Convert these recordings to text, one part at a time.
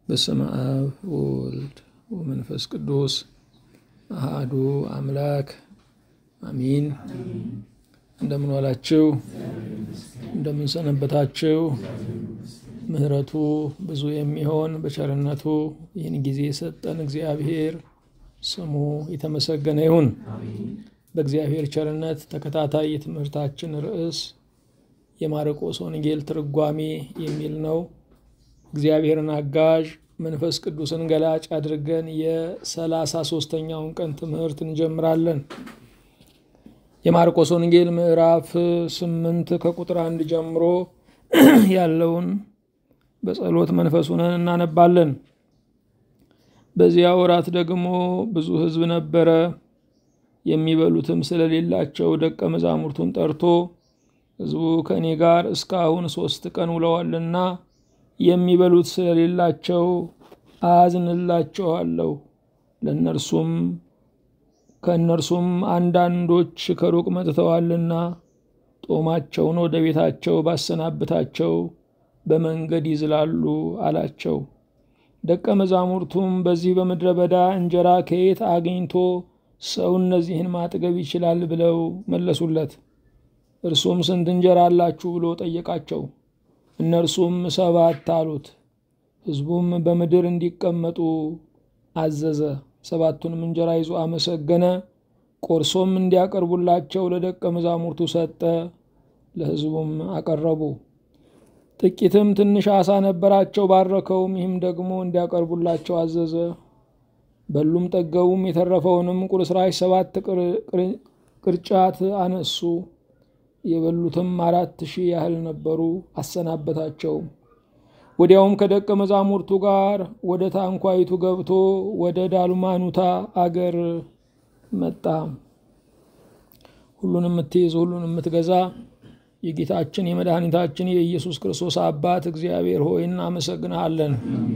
በስመ አብ ወወልድ ወመንፈስ ቅዱስ አሃዱ አምላክ አሚን። እንደምን ዋላችሁ? እንደምን ሰነበታችሁ? ምሕረቱ ብዙ የሚሆን በቸርነቱ ይህን ጊዜ የሰጠን እግዚአብሔር ስሙ የተመሰገነ ይሁን። በእግዚአብሔር ቸርነት ተከታታይ የትምህርታችን ርዕስ የማርቆስ ወንጌል ትርጓሜ የሚል ነው። እግዚአብሔርን አጋዥ መንፈስ ቅዱስን ገላጭ አድርገን የሰላሳ ሶስተኛውን ቀን ትምህርት እንጀምራለን። የማርቆስ ወንጌል ምዕራፍ ስምንት ከቁጥር አንድ ጀምሮ ያለውን በጸሎት መንፈስ ሆነን እናነባለን። በዚያ ወራት ደግሞ ብዙ ሕዝብ ነበረ። የሚበሉትም ስለሌላቸው ደቀ መዛሙርቱን ጠርቶ ሕዝቡ ከእኔ ጋር እስካሁን ሶስት ቀን ውለዋልና የሚበሉት ስለሌላቸው አዝንላቸዋለሁ። ለእነርሱም ከእነርሱም አንዳንዶች ከሩቅ መጥተዋልና ጦማቸውን ወደ ቤታቸው ባሰናብታቸው በመንገድ ይዝላሉ አላቸው። ደቀ መዛሙርቱም በዚህ በምድረ በዳ እንጀራ ከየት አግኝቶ ሰው እነዚህን ማጥገብ ይችላል ብለው መለሱለት። እርሱም ስንት እንጀራ አላችሁ ብሎ ጠየቃቸው። እነርሱም ሰባት አሉት። ሕዝቡም በምድር እንዲቀመጡ አዘዘ። ሰባቱንም እንጀራ ይዞ አመሰገነ፣ ቆርሶም እንዲያቀርቡላቸው ለደቀ መዛሙርቱ ሰጠ። ለሕዝቡም አቀረቡ። ጥቂትም ትንሽ ዓሣ ነበራቸው፣ ባረከውም። ይህም ደግሞ እንዲያቀርቡላቸው አዘዘ። በሉም ጠገቡም። የተረፈውንም ቁርስራሽ ሰባት ቅርጫት አነሱ። የበሉትም አራት ሺህ ያህል ነበሩ። አሰናበታቸውም። ወዲያውም ከደቀ መዛሙርቱ ጋር ወደ ታንኳይቱ ገብቶ ወደ ዳልማኑታ አገር መጣ። ሁሉን የምትይዝ ሁሉን የምትገዛ የጌታችን የመድኃኒታችን የኢየሱስ ክርስቶስ አባት እግዚአብሔር ሆይ እናመሰግንሃለን።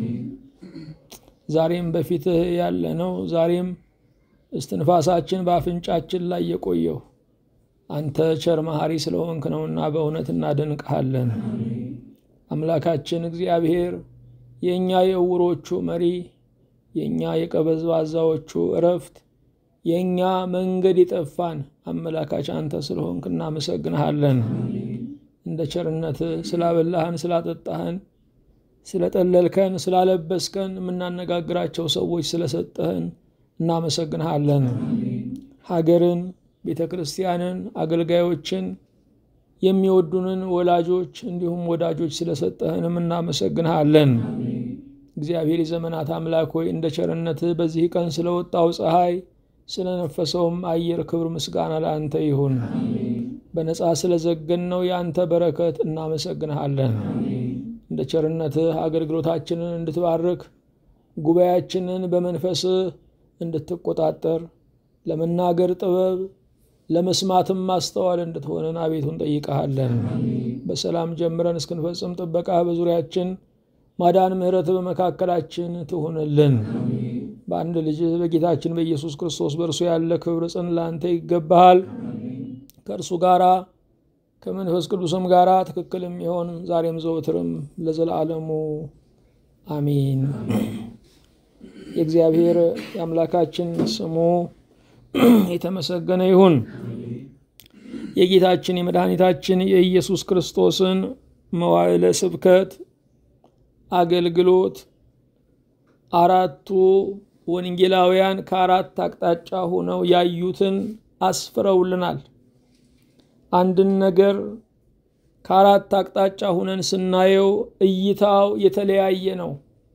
ዛሬም በፊትህ ያለ ነው። ዛሬም እስትንፋሳችን በአፍንጫችን ላይ የቆየው አንተ ቸር መሐሪ ስለሆንክ ነውና በእውነት እናደንቅሃለን። አምላካችን እግዚአብሔር የእኛ የዕውሮቹ መሪ፣ የእኛ የቀበዝባዛዎቹ እረፍት፣ የእኛ መንገድ የጠፋን አመላካች አንተ ስለሆንክ እናመሰግንሃለን። እንደ ቸርነት ስላበላህን፣ ስላጠጣህን፣ ስለጠለልከን፣ ስላለበስከን፣ የምናነጋግራቸው ሰዎች ስለሰጠህን እናመሰግንሃለን። ሀገርን፣ ቤተ ክርስቲያንን፣ አገልጋዮችን የሚወዱንን ወላጆች እንዲሁም ወዳጆች ስለሰጠህንም እናመሰግንሃለን። እግዚአብሔር የዘመናት አምላክ ሆይ እንደ ቸርነትህ በዚህ ቀን ስለወጣው ፀሐይ ስለነፈሰውም አየር ክብር ምስጋና ለአንተ ይሁን። በነፃ ስለዘገንነው የአንተ በረከት እናመሰግንሃለን። እንደ ቸርነትህ አገልግሎታችንን እንድትባርክ ጉባኤያችንን በመንፈስህ እንድትቆጣጠር ለመናገር ጥበብ ለመስማትም ማስተዋል እንድትሆንን አቤቱ እንጠይቀሃለን። በሰላም ጀምረን እስክንፈጽም ጥበቃ በዙሪያችን ማዳን፣ ምሕረት በመካከላችን ትሁንልን። በአንድ ልጅ በጌታችን በኢየሱስ ክርስቶስ በእርሱ ያለ ክብር ጽን ለአንተ ይገባሃል። ከእርሱ ጋራ ከመንፈስ ቅዱስም ጋራ ትክክል የሚሆን ዛሬም ዘወትርም ለዘላለሙ አሚን። የእግዚአብሔር የአምላካችን ስሙ የተመሰገነ ይሁን። የጌታችን የመድኃኒታችን የኢየሱስ ክርስቶስን መዋዕለ ስብከት አገልግሎት አራቱ ወንጌላውያን ከአራት አቅጣጫ ሆነው ያዩትን አስፍረውልናል። አንድን ነገር ከአራት አቅጣጫ ሁነን ስናየው እይታው የተለያየ ነው።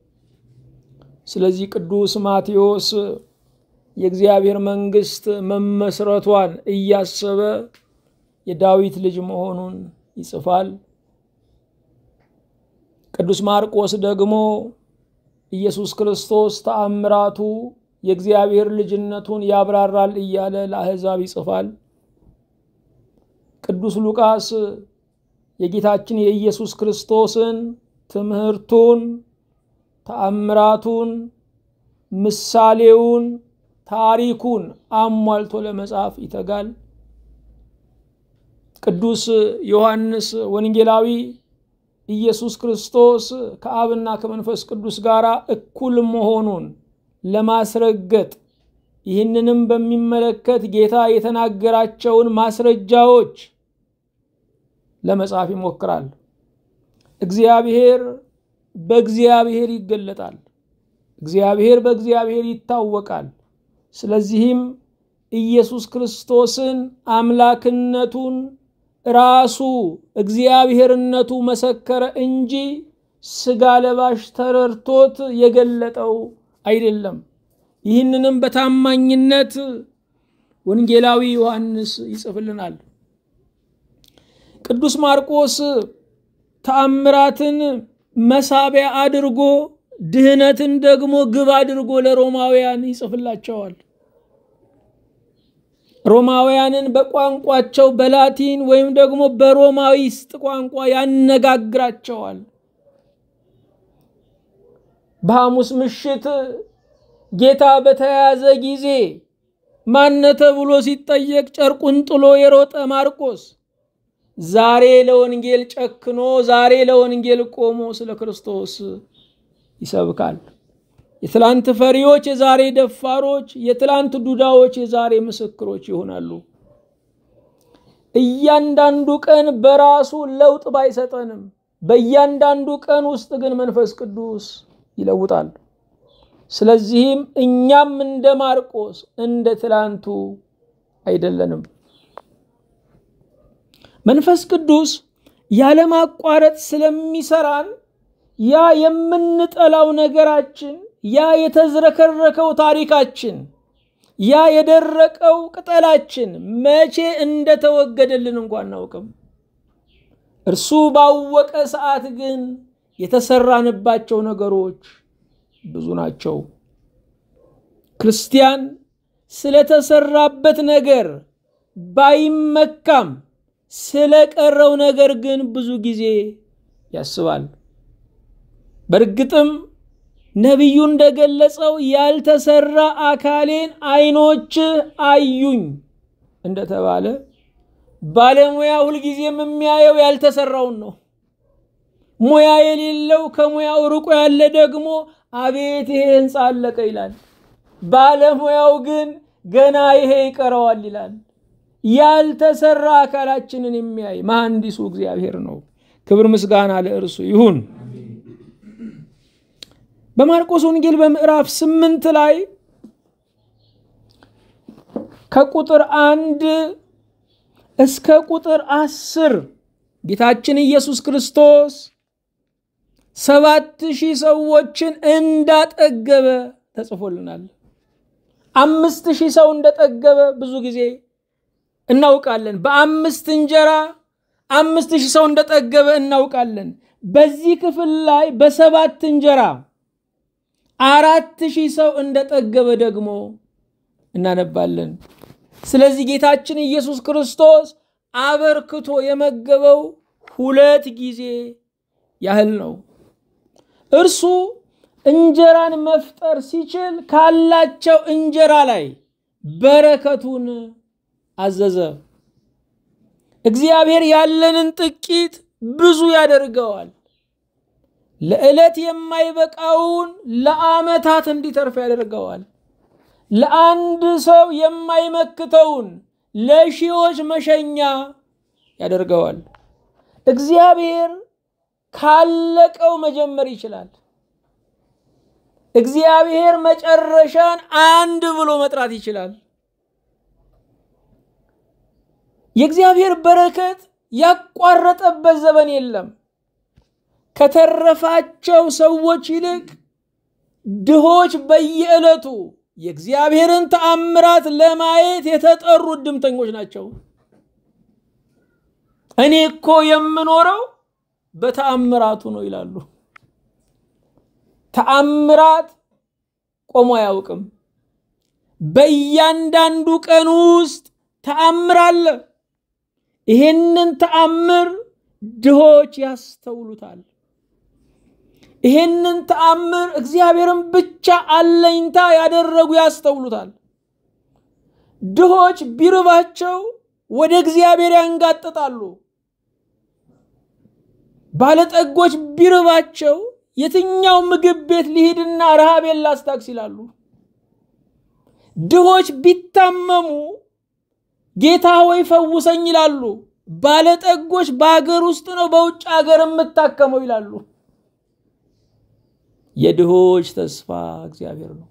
ስለዚህ ቅዱስ ማቴዎስ የእግዚአብሔር መንግሥት መመስረቷን እያሰበ የዳዊት ልጅ መሆኑን ይጽፋል። ቅዱስ ማርቆስ ደግሞ ኢየሱስ ክርስቶስ ተአምራቱ የእግዚአብሔር ልጅነቱን ያብራራል እያለ ለአሕዛብ ይጽፋል። ቅዱስ ሉቃስ የጌታችን የኢየሱስ ክርስቶስን ትምህርቱን፣ ተአምራቱን፣ ምሳሌውን ታሪኩን አሟልቶ ለመጻፍ ይተጋል። ቅዱስ ዮሐንስ ወንጌላዊ ኢየሱስ ክርስቶስ ከአብና ከመንፈስ ቅዱስ ጋር እኩል መሆኑን ለማስረገጥ ይህንንም በሚመለከት ጌታ የተናገራቸውን ማስረጃዎች ለመጻፍ ይሞክራል። እግዚአብሔር በእግዚአብሔር ይገለጣል። እግዚአብሔር በእግዚአብሔር ይታወቃል። ስለዚህም ኢየሱስ ክርስቶስን አምላክነቱን ራሱ እግዚአብሔርነቱ መሰከረ እንጂ ስጋ ለባሽ ተረድቶት የገለጠው አይደለም። ይህንንም በታማኝነት ወንጌላዊ ዮሐንስ ይጽፍልናል። ቅዱስ ማርቆስ ተአምራትን መሳቢያ አድርጎ ድህነትን ደግሞ ግብ አድርጎ ለሮማውያን ይጽፍላቸዋል። ሮማውያንን በቋንቋቸው በላቲን ወይም ደግሞ በሮማይስጥ ቋንቋ ያነጋግራቸዋል። በሐሙስ ምሽት ጌታ በተያያዘ ጊዜ ማነ ተብሎ ሲጠየቅ ጨርቁን ጥሎ የሮጠ ማርቆስ ዛሬ ለወንጌል ጨክኖ ዛሬ ለወንጌል ቆሞ ስለ ክርስቶስ ይሰብካል። የትላንት ፈሪዎች የዛሬ ደፋሮች፣ የትላንት ዱዳዎች የዛሬ ምስክሮች ይሆናሉ። እያንዳንዱ ቀን በራሱ ለውጥ ባይሰጠንም በእያንዳንዱ ቀን ውስጥ ግን መንፈስ ቅዱስ ይለውጣል። ስለዚህም እኛም እንደ ማርቆስ እንደ ትላንቱ አይደለንም። መንፈስ ቅዱስ ያለማቋረጥ ስለሚሰራን ያ የምንጠላው ነገራችን፣ ያ የተዝረከረከው ታሪካችን፣ ያ የደረቀው ቅጠላችን መቼ እንደተወገደልን እንኳን አናውቅም። እርሱ ባወቀ ሰዓት ግን የተሰራንባቸው ነገሮች ብዙ ናቸው። ክርስቲያን ስለተሰራበት ነገር ባይመካም ስለቀረው ነገር ግን ብዙ ጊዜ ያስባል። በእርግጥም ነቢዩ እንደገለጸው ያልተሰራ አካሌን ዓይኖች አዩኝ እንደተባለ ባለሙያ ሁልጊዜም የሚያየው ያልተሰራውን ነው። ሙያ የሌለው ከሙያው ርቆ ያለ ደግሞ አቤት ይሄ ህንፃ አለቀ ይላል። ባለሙያው ግን ገና ይሄ ይቀረዋል ይላል። ያልተሰራ አካላችንን የሚያይ መሐንዲሱ እግዚአብሔር ነው። ክብር ምስጋና ለእርሱ ይሁን። በማርቆስ ወንጌል በምዕራፍ ስምንት ላይ ከቁጥር አንድ እስከ ቁጥር አስር ጌታችን ኢየሱስ ክርስቶስ ሰባት ሺህ ሰዎችን እንዳጠገበ ተጽፎልናል። አምስት ሺህ ሰው እንደጠገበ ብዙ ጊዜ እናውቃለን። በአምስት እንጀራ አምስት ሺህ ሰው እንደጠገበ እናውቃለን። በዚህ ክፍል ላይ በሰባት እንጀራ አራት ሺህ ሰው እንደጠገበ ደግሞ እናነባለን። ስለዚህ ጌታችን ኢየሱስ ክርስቶስ አበርክቶ የመገበው ሁለት ጊዜ ያህል ነው። እርሱ እንጀራን መፍጠር ሲችል ካላቸው እንጀራ ላይ በረከቱን አዘዘ። እግዚአብሔር ያለንን ጥቂት ብዙ ያደርገዋል። ለዕለት የማይበቃውን ለዓመታት እንዲተርፍ ያደርገዋል። ለአንድ ሰው የማይመክተውን ለሺዎች መሸኛ ያደርገዋል። እግዚአብሔር ካለቀው መጀመር ይችላል። እግዚአብሔር መጨረሻን አንድ ብሎ መጥራት ይችላል። የእግዚአብሔር በረከት ያቋረጠበት ዘመን የለም። ከተረፋቸው ሰዎች ይልቅ ድሆች በየዕለቱ የእግዚአብሔርን ተአምራት ለማየት የተጠሩ እድምተኞች ናቸው። እኔ እኮ የምኖረው በተአምራቱ ነው ይላሉ። ተአምራት ቆሞ አያውቅም። በእያንዳንዱ ቀን ውስጥ ተአምር አለ። ይሄንን ተአምር ድሆች ያስተውሉታል። ይሄንን ተአምር እግዚአብሔርን ብቻ አለኝታ ያደረጉ ያስተውሉታል። ድሆች ቢርባቸው ወደ እግዚአብሔር ያንጋጥጣሉ። ባለጠጎች ቢርባቸው የትኛው ምግብ ቤት ሊሂድና ረሃቤን ላስታክስ ይላሉ። ድሆች ቢታመሙ ጌታ ሆይ ፈውሰኝ ይላሉ። ባለጠጎች በአገር ውስጥ ነው በውጭ ሀገር የምታከመው ይላሉ። የድሆች ተስፋ እግዚአብሔር ነው።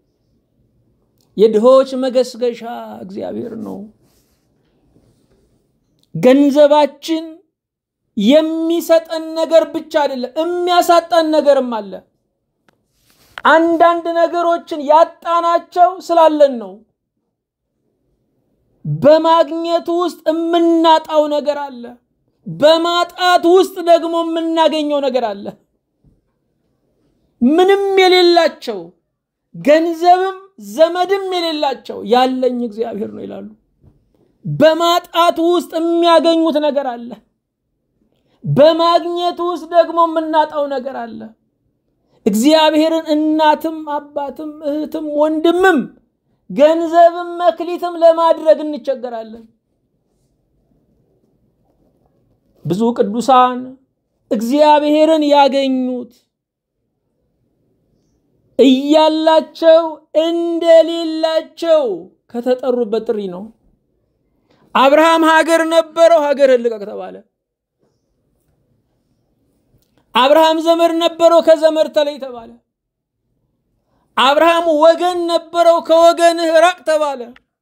የድሆች መገስገሻ እግዚአብሔር ነው። ገንዘባችን የሚሰጠን ነገር ብቻ አይደለም፣ የሚያሳጣን ነገርም አለ። አንዳንድ ነገሮችን ያጣናቸው ስላለን ነው። በማግኘት ውስጥ የምናጣው ነገር አለ። በማጣት ውስጥ ደግሞ የምናገኘው ነገር አለ። ምንም የሌላቸው ገንዘብም ዘመድም የሌላቸው ያለኝ እግዚአብሔር ነው ይላሉ። በማጣት ውስጥ የሚያገኙት ነገር አለ። በማግኘት ውስጥ ደግሞ የምናጣው ነገር አለ። እግዚአብሔርን እናትም አባትም እህትም ወንድምም ገንዘብም መክሊትም ለማድረግ እንቸገራለን። ብዙ ቅዱሳን እግዚአብሔርን ያገኙት እያላቸው እንደሌላቸው ከተጠሩበት ጥሪ ነው። አብርሃም ሀገር ነበረው፣ ሀገርህን ልቀቅ ተባለ። አብርሃም ዘመድ ነበረው፣ ከዘመድ ተለይ ተባለ። አብርሃም ወገን ነበረው፣ ከወገንህ ራቅ ተባለ።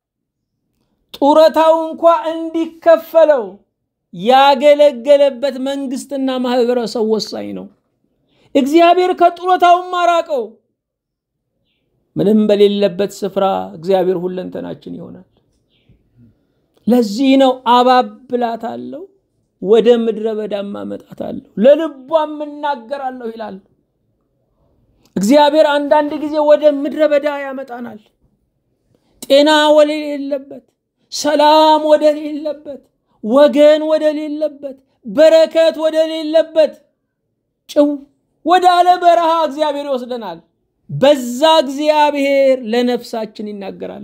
ጡረታው እንኳ እንዲከፈለው ያገለገለበት መንግስትና ማህበረሰብ ወሳኝ ነው። እግዚአብሔር ከጡረታውም አራቀው። ምንም በሌለበት ስፍራ እግዚአብሔር ሁለንተናችን ይሆናል። ለዚህ ነው አባብላታለሁ፣ ወደ ምድረ በዳም አመጣታለሁ፣ ለልቧም እናገራለሁ ይላል። እግዚአብሔር አንዳንድ ጊዜ ወደ ምድረ በዳ ያመጣናል። ጤና ወደሌለበት፣ ሰላም ወደሌለበት፣ ወገን ወደሌለበት፣ በረከት ወደሌለበት ጭው ወደ አለ በረሃ እግዚአብሔር ይወስደናል። በዛ እግዚአብሔር ለነፍሳችን ይናገራል።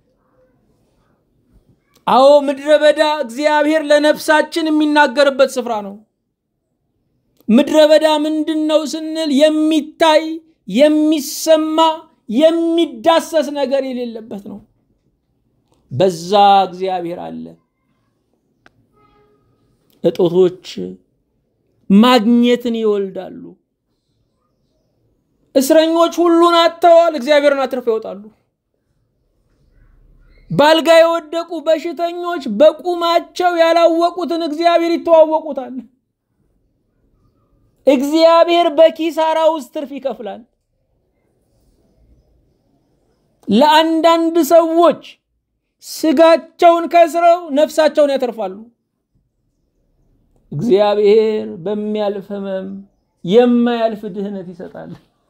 አዎ ምድረ በዳ እግዚአብሔር ለነፍሳችን የሚናገርበት ስፍራ ነው። ምድረ በዳ ምንድን ነው ስንል የሚታይ የሚሰማ የሚዳሰስ ነገር የሌለበት ነው። በዛ እግዚአብሔር አለ። እጦቶች ማግኘትን ይወልዳሉ። እስረኞች ሁሉን አጥተዋል፣ እግዚአብሔርን አትርፈው ይወጣሉ። ባልጋ የወደቁ በሽተኞች በቁማቸው ያላወቁትን እግዚአብሔር ይተዋወቁታል። እግዚአብሔር በኪሳራ ውስጥ ትርፍ ይከፍላል። ለአንዳንድ ሰዎች ስጋቸውን ከስረው ነፍሳቸውን ያተርፋሉ። እግዚአብሔር በሚያልፍ ሕመም የማያልፍ ድህነት ይሰጣል።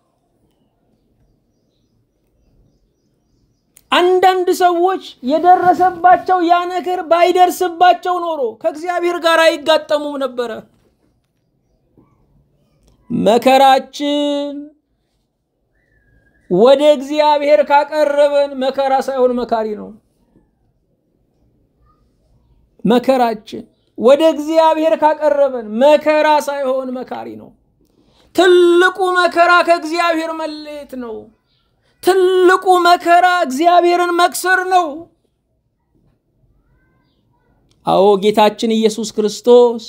አንዳንድ ሰዎች የደረሰባቸው ያ ነገር ባይደርስባቸው ኖሮ ከእግዚአብሔር ጋር አይጋጠሙም ነበረ። መከራችን ወደ እግዚአብሔር ካቀረበን መከራ ሳይሆን መካሪ ነው። መከራችን ወደ እግዚአብሔር ካቀረበን መከራ ሳይሆን መካሪ ነው። ትልቁ መከራ ከእግዚአብሔር መለየት ነው። ትልቁ መከራ እግዚአብሔርን መክሰር ነው። አዎ ጌታችን ኢየሱስ ክርስቶስ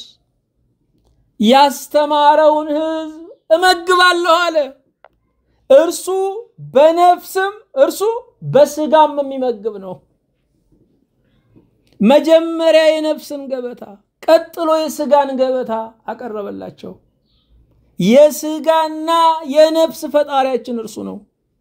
ያስተማረውን ሕዝብ እመግባለሁ አለ። እርሱ በነፍስም እርሱ በስጋም የሚመግብ ነው። መጀመሪያ የነፍስን ገበታ ቀጥሎ የስጋን ገበታ አቀረበላቸው። የስጋና የነፍስ ፈጣሪያችን እርሱ ነው።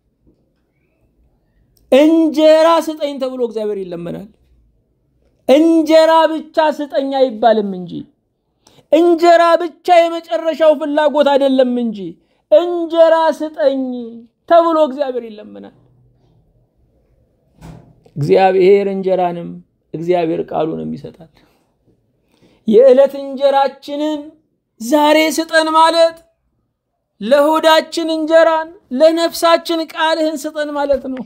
እንጀራ ስጠኝ ተብሎ እግዚአብሔር ይለመናል። እንጀራ ብቻ ስጠኝ አይባልም እንጂ እንጀራ ብቻ የመጨረሻው ፍላጎት አይደለም እንጂ እንጀራ ስጠኝ ተብሎ እግዚአብሔር ይለመናል። እግዚአብሔር እንጀራንም እግዚአብሔር ቃሉንም ይሰጣል። የዕለት እንጀራችንን ዛሬ ስጠን ማለት ለሆዳችን እንጀራን ለነፍሳችን ቃልህን ስጠን ማለት ነው።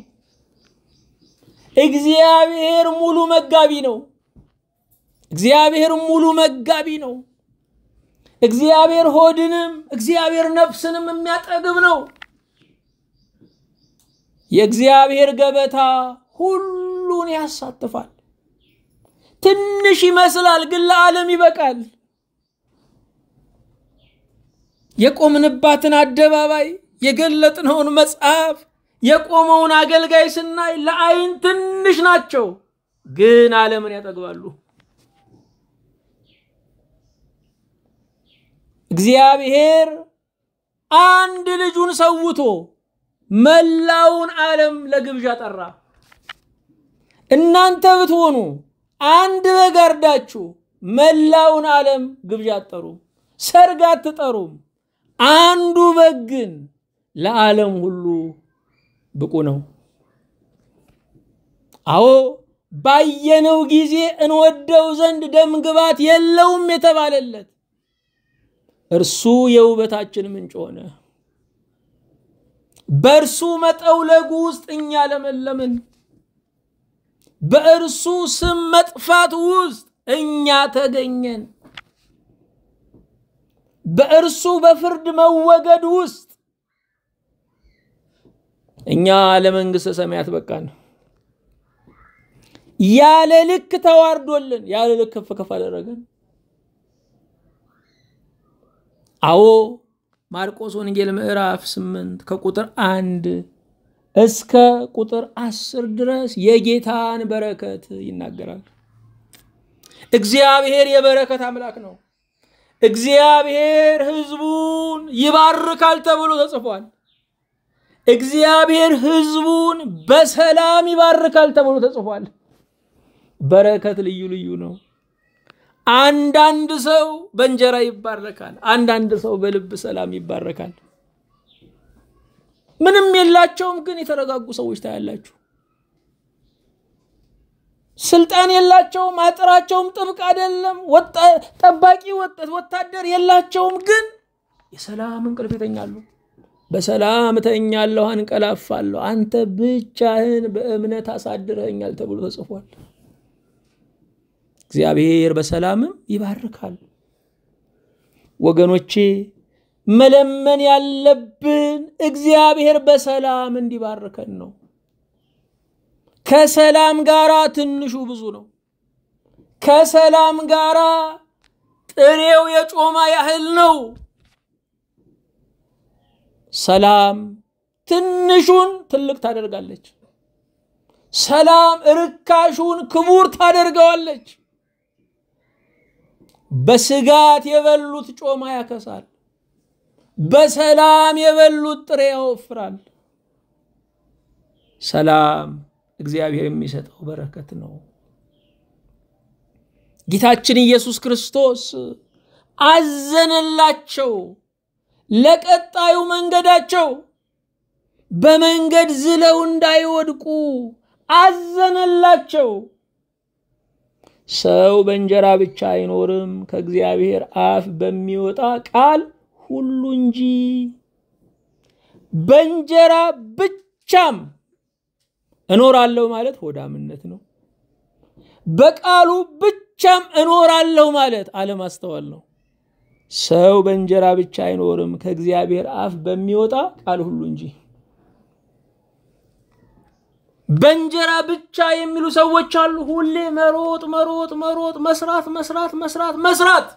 እግዚአብሔር ሙሉ መጋቢ ነው። እግዚአብሔር ሙሉ መጋቢ ነው። እግዚአብሔር ሆድንም እግዚአብሔር ነፍስንም የሚያጠግብ ነው። የእግዚአብሔር ገበታ ሁሉን ያሳትፋል። ትንሽ ይመስላል፣ ግን ለዓለም ይበቃል። የቆምንባትን አደባባይ የገለጥነውን መጽሐፍ የቆመውን አገልጋይ ስናይ ለዓይን ትንሽ ናቸው፣ ግን ዓለምን ያጠግባሉ። እግዚአብሔር አንድ ልጁን ሰውቶ መላውን ዓለም ለግብዣ ጠራ። እናንተ ብትሆኑ አንድ በግ አርዳችሁ መላውን ዓለም ግብዣ አትጠሩም፣ ሰርግ አትጠሩም። አንዱ በግ ግን ለዓለም ሁሉ ብቁ ነው። አዎ ባየነው ጊዜ እንወደው ዘንድ ደም ግባት የለውም የተባለለት እርሱ የውበታችን ምንጭ ሆነ። በእርሱ መጠውለጉ ውስጥ እኛ ለመለምን። በእርሱ ስም መጥፋት ውስጥ እኛ ተገኘን። በእርሱ በፍርድ መወገድ ውስጥ እኛ ለመንግሥተ ሰማያት በቃን። ያለ ልክ ተዋርዶልን ያለ ልክ ከፍ ከፍ አደረገን። አዎ ማርቆስ ወንጌል ምዕራፍ ስምንት ከቁጥር አንድ እስከ ቁጥር አስር ድረስ የጌታን በረከት ይናገራል። እግዚአብሔር የበረከት አምላክ ነው። እግዚአብሔር ሕዝቡን ይባርካል ተብሎ ተጽፏል። እግዚአብሔር ሕዝቡን በሰላም ይባርካል ተብሎ ተጽፏል። በረከት ልዩ ልዩ ነው። አንዳንድ ሰው በእንጀራ ይባረካል። አንዳንድ ሰው በልብ ሰላም ይባረካል። ምንም የላቸውም፣ ግን የተረጋጉ ሰዎች ታያላችሁ። ስልጣን የላቸውም፣ አጥራቸውም ጥብቅ አይደለም፣ ጠባቂ ወታደር የላቸውም፣ ግን የሰላም እንቅልፍ ይተኛሉ። በሰላም እተኛለሁ፣ አንቀላፋለሁ፣ አንተ ብቻህን በእምነት አሳድረኸኛል ተብሎ ተጽፏል። እግዚአብሔር በሰላምም ይባርካል። ወገኖቼ መለመን ያለብን እግዚአብሔር በሰላም እንዲባርከን ነው። ከሰላም ጋራ ትንሹ ብዙ ነው። ከሰላም ጋራ ጥሬው የጮማ ያህል ነው። ሰላም ትንሹን ትልቅ ታደርጋለች። ሰላም ርካሹን ክቡር ታደርገዋለች። በስጋት የበሉት ጮማ ያከሳል። በሰላም የበሉት ጥሬ ያወፍራል። ሰላም እግዚአብሔር የሚሰጠው በረከት ነው። ጌታችን ኢየሱስ ክርስቶስ አዘነላቸው። ለቀጣዩ መንገዳቸው በመንገድ ዝለው እንዳይወድቁ አዘነላቸው። ሰው በእንጀራ ብቻ አይኖርም ከእግዚአብሔር አፍ በሚወጣ ቃል ሁሉ እንጂ። በእንጀራ ብቻም እኖራለሁ ማለት ሆዳምነት ነው። በቃሉ ብቻም እኖራለሁ ማለት አለማስተዋል ነው። ሰው በእንጀራ ብቻ አይኖርም ከእግዚአብሔር አፍ በሚወጣ ቃል ሁሉ እንጂ። በእንጀራ ብቻ የሚሉ ሰዎች አሉ። ሁሌ መሮጥ መሮጥ መሮጥ፣ መስራት መስራት መስራት መስራት።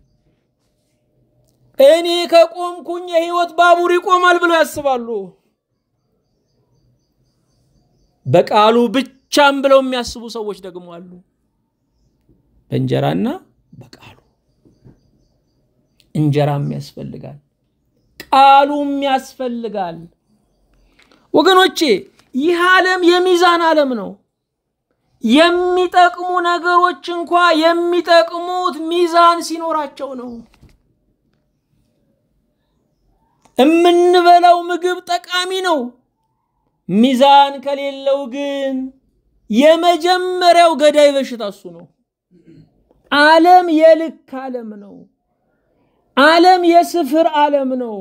እኔ ከቆምኩኝ የህይወት ባቡር ይቆማል ብለው ያስባሉ። በቃሉ ብቻም ብለው የሚያስቡ ሰዎች ደግሞ አሉ። በእንጀራና በቃሉ እንጀራም ያስፈልጋል፣ ቃሉም ያስፈልጋል። ወገኖቼ ይህ ዓለም የሚዛን ዓለም ነው። የሚጠቅሙ ነገሮች እንኳ የሚጠቅሙት ሚዛን ሲኖራቸው ነው። የምንበላው ምግብ ጠቃሚ ነው። ሚዛን ከሌለው ግን የመጀመሪያው ገዳይ በሽታ እሱ ነው። ዓለም የልክ ዓለም ነው። ዓለም የስፍር ዓለም ነው።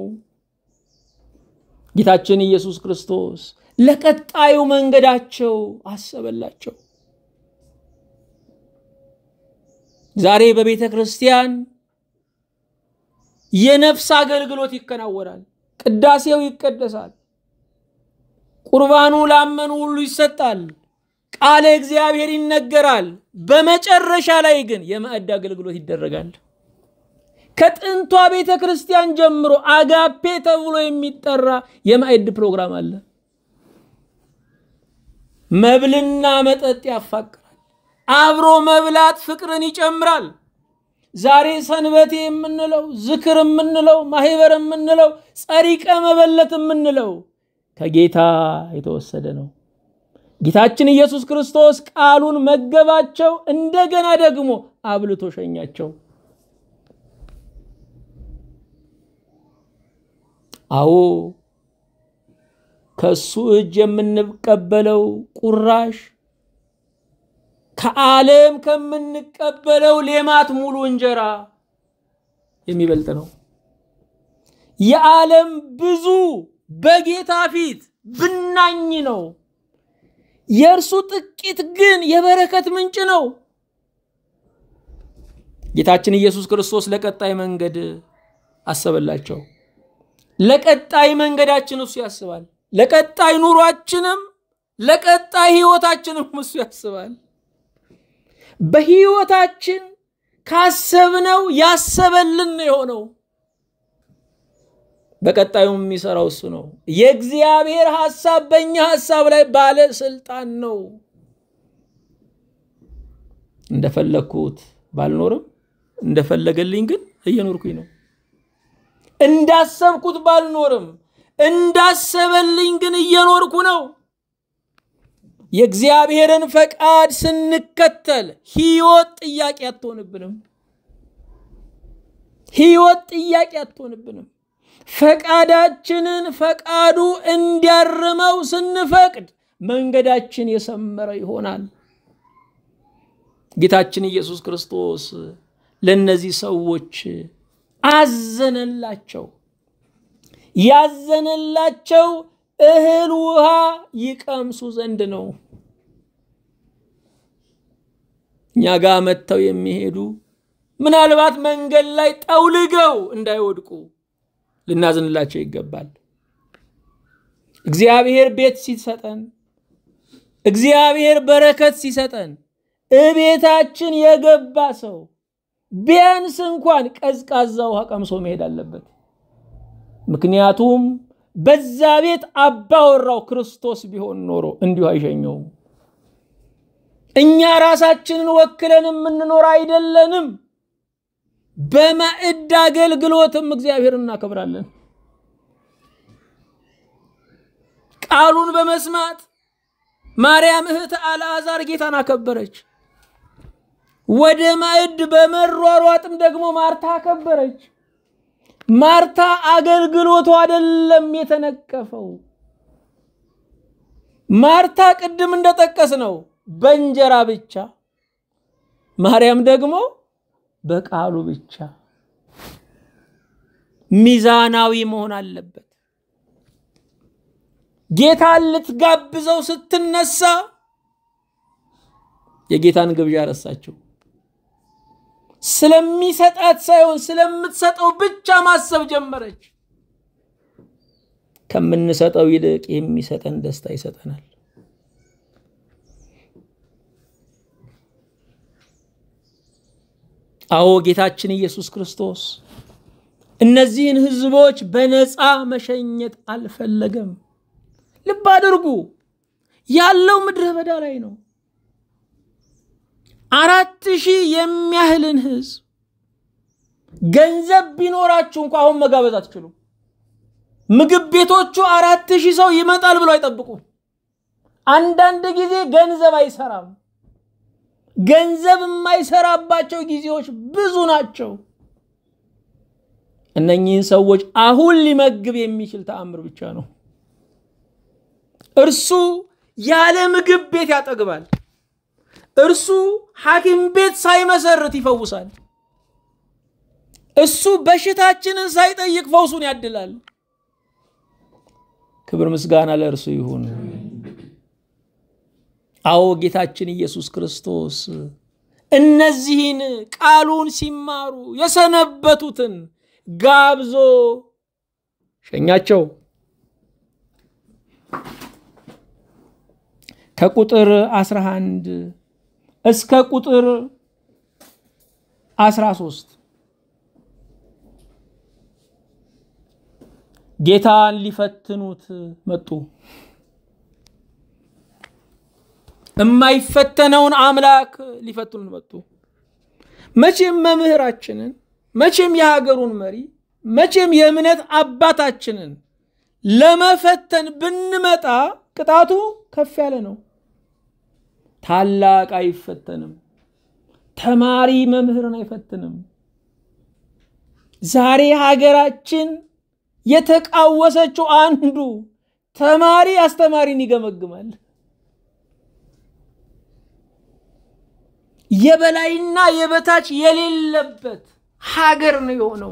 ጌታችን ኢየሱስ ክርስቶስ ለቀጣዩ መንገዳቸው አሰበላቸው። ዛሬ በቤተ ክርስቲያን የነፍስ አገልግሎት ይከናወናል። ቅዳሴው ይቀደሳል። ቁርባኑ ላመኑ ሁሉ ይሰጣል። ቃለ እግዚአብሔር ይነገራል። በመጨረሻ ላይ ግን የማዕድ አገልግሎት ይደረጋል። ከጥንቷ ቤተ ክርስቲያን ጀምሮ አጋፔ ተብሎ የሚጠራ የማዕድ ፕሮግራም አለ። መብልና መጠጥ ያፋቅራል። አብሮ መብላት ፍቅርን ይጨምራል። ዛሬ ሰንበቴ የምንለው ዝክር የምንለው ማህበር የምንለው ጸሪቀ መበለት የምንለው ከጌታ የተወሰደ ነው። ጌታችን ኢየሱስ ክርስቶስ ቃሉን መገባቸው፣ እንደገና ደግሞ አብልቶ ሸኛቸው። አዎ ከሱ እጅ የምንቀበለው ቁራሽ ከዓለም ከምንቀበለው ሌማት ሙሉ እንጀራ የሚበልጥ ነው። የዓለም ብዙ በጌታ ፊት ብናኝ ነው። የእርሱ ጥቂት ግን የበረከት ምንጭ ነው። ጌታችን ኢየሱስ ክርስቶስ ለቀጣይ መንገድ አሰበላቸው። ለቀጣይ መንገዳችን እሱ ያስባል። ለቀጣይ ኑሯችንም ለቀጣይ ህይወታችንም እሱ ያስባል። በህይወታችን ካሰብነው ያሰበልን ነው የሆነው። በቀጣዩ የሚሰራው እሱ ነው። የእግዚአብሔር ሐሳብ በእኛ ሐሳብ ላይ ባለስልጣን ነው። እንደፈለግኩት ባልኖርም እንደፈለገልኝ ግን እየኖርኩኝ ነው። እንዳሰብኩት ባልኖርም እንዳሰበልኝ ግን እየኖርኩ ነው። የእግዚአብሔርን ፈቃድ ስንከተል ህይወት ጥያቄ አትሆንብንም። ህይወት ጥያቄ አትሆንብንም። ፈቃዳችንን ፈቃዱ እንዲያርመው ስንፈቅድ መንገዳችን የሰመረ ይሆናል። ጌታችን ኢየሱስ ክርስቶስ ለእነዚህ ሰዎች አዘነላቸው። ያዘነላቸው እህል ውሃ ይቀምሱ ዘንድ ነው። እኛ ጋር መጥተው የሚሄዱ ምናልባት መንገድ ላይ ጠውልገው እንዳይወድቁ ልናዝንላቸው ይገባል። እግዚአብሔር ቤት ሲሰጠን፣ እግዚአብሔር በረከት ሲሰጠን እቤታችን የገባ ሰው ቢያንስ እንኳን ቀዝቃዛ ውሃ ቀምሶ መሄድ አለበት። ምክንያቱም በዛ ቤት አባወራው ክርስቶስ ቢሆን ኖሮ እንዲሁ አይሸኘውም። እኛ ራሳችንን ወክለን የምንኖር አይደለንም። በማዕድ አገልግሎትም እግዚአብሔር እናከብራለን። ቃሉን በመስማት ማርያም እህተ አልዓዛር ጌታን አከበረች። ወደ ማዕድ በመሯሯጥም ደግሞ ማርታ አከበረች። ማርታ አገልግሎቱ አይደለም የተነቀፈው። ማርታ ቅድም እንደጠቀስ ነው በእንጀራ ብቻ፣ ማርያም ደግሞ በቃሉ ብቻ። ሚዛናዊ መሆን አለበት። ጌታን ልትጋብዘው ስትነሳ የጌታን ግብዣ ረሳችው። ስለሚሰጣት ሳይሆን ስለምትሰጠው ብቻ ማሰብ ጀመረች። ከምንሰጠው ይልቅ የሚሰጠን ደስታ ይሰጠናል። አዎ ጌታችን ኢየሱስ ክርስቶስ እነዚህን ሕዝቦች በነፃ መሸኘት አልፈለገም። ልብ አድርጉ፣ ያለው ምድረ በዳ ላይ ነው። አራት ሺህ የሚያህልን ህዝብ ገንዘብ ቢኖራችሁ እንኳ አሁን መጋበዝ አትችሉም። ምግብ ቤቶቹ አራት ሺህ ሰው ይመጣል ብሎ አይጠብቁም። አንዳንድ ጊዜ ገንዘብ አይሰራም። ገንዘብ የማይሰራባቸው ጊዜዎች ብዙ ናቸው። እነኚህን ሰዎች አሁን ሊመግብ የሚችል ተአምር ብቻ ነው። እርሱ ያለ ምግብ ቤት ያጠግባል። እርሱ ሐኪም ቤት ሳይመሰርት ይፈውሳል። እሱ በሽታችንን ሳይጠይቅ ፈውሱን ያድላል። ክብር ምስጋና ለእርሱ ይሁን። አዎ ጌታችን ኢየሱስ ክርስቶስ እነዚህን ቃሉን ሲማሩ የሰነበቱትን ጋብዞ ሸኛቸው። ከቁጥር 11 እስከ ቁጥር 13 ጌታን ሊፈትኑት መጡ። የማይፈተነውን አምላክ ሊፈትኑት መጡ። መቼም መምህራችንን፣ መቼም የሀገሩን መሪ፣ መቼም የእምነት አባታችንን ለመፈተን ብንመጣ ቅጣቱ ከፍ ያለ ነው። ታላቅ አይፈተንም። ተማሪ መምህርን አይፈትንም። ዛሬ ሀገራችን የተቃወሰችው አንዱ ተማሪ አስተማሪን ይገመግማል። የበላይና የበታች የሌለበት ሀገር ነው የሆነው።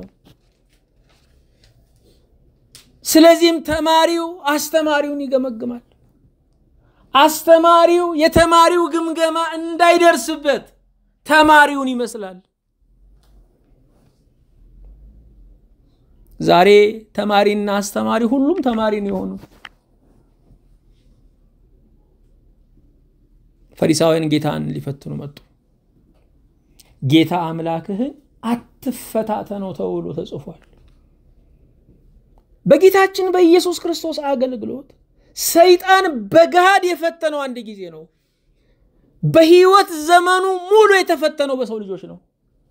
ስለዚህም ተማሪው አስተማሪውን ይገመግማል። አስተማሪው የተማሪው ግምገማ እንዳይደርስበት ተማሪውን ይመስላል። ዛሬ ተማሪና አስተማሪ ሁሉም ተማሪ ነው የሆኑ። ፈሪሳውያን ጌታን ሊፈትኑ መጡ። ጌታ አምላክህን አትፈታተነው ተብሎ ተጽፏል። በጌታችን በኢየሱስ ክርስቶስ አገልግሎት ሰይጣን በገሃድ የፈተነው አንድ ጊዜ ነው። በህይወት ዘመኑ ሙሉ የተፈተነው በሰው ልጆች ነው።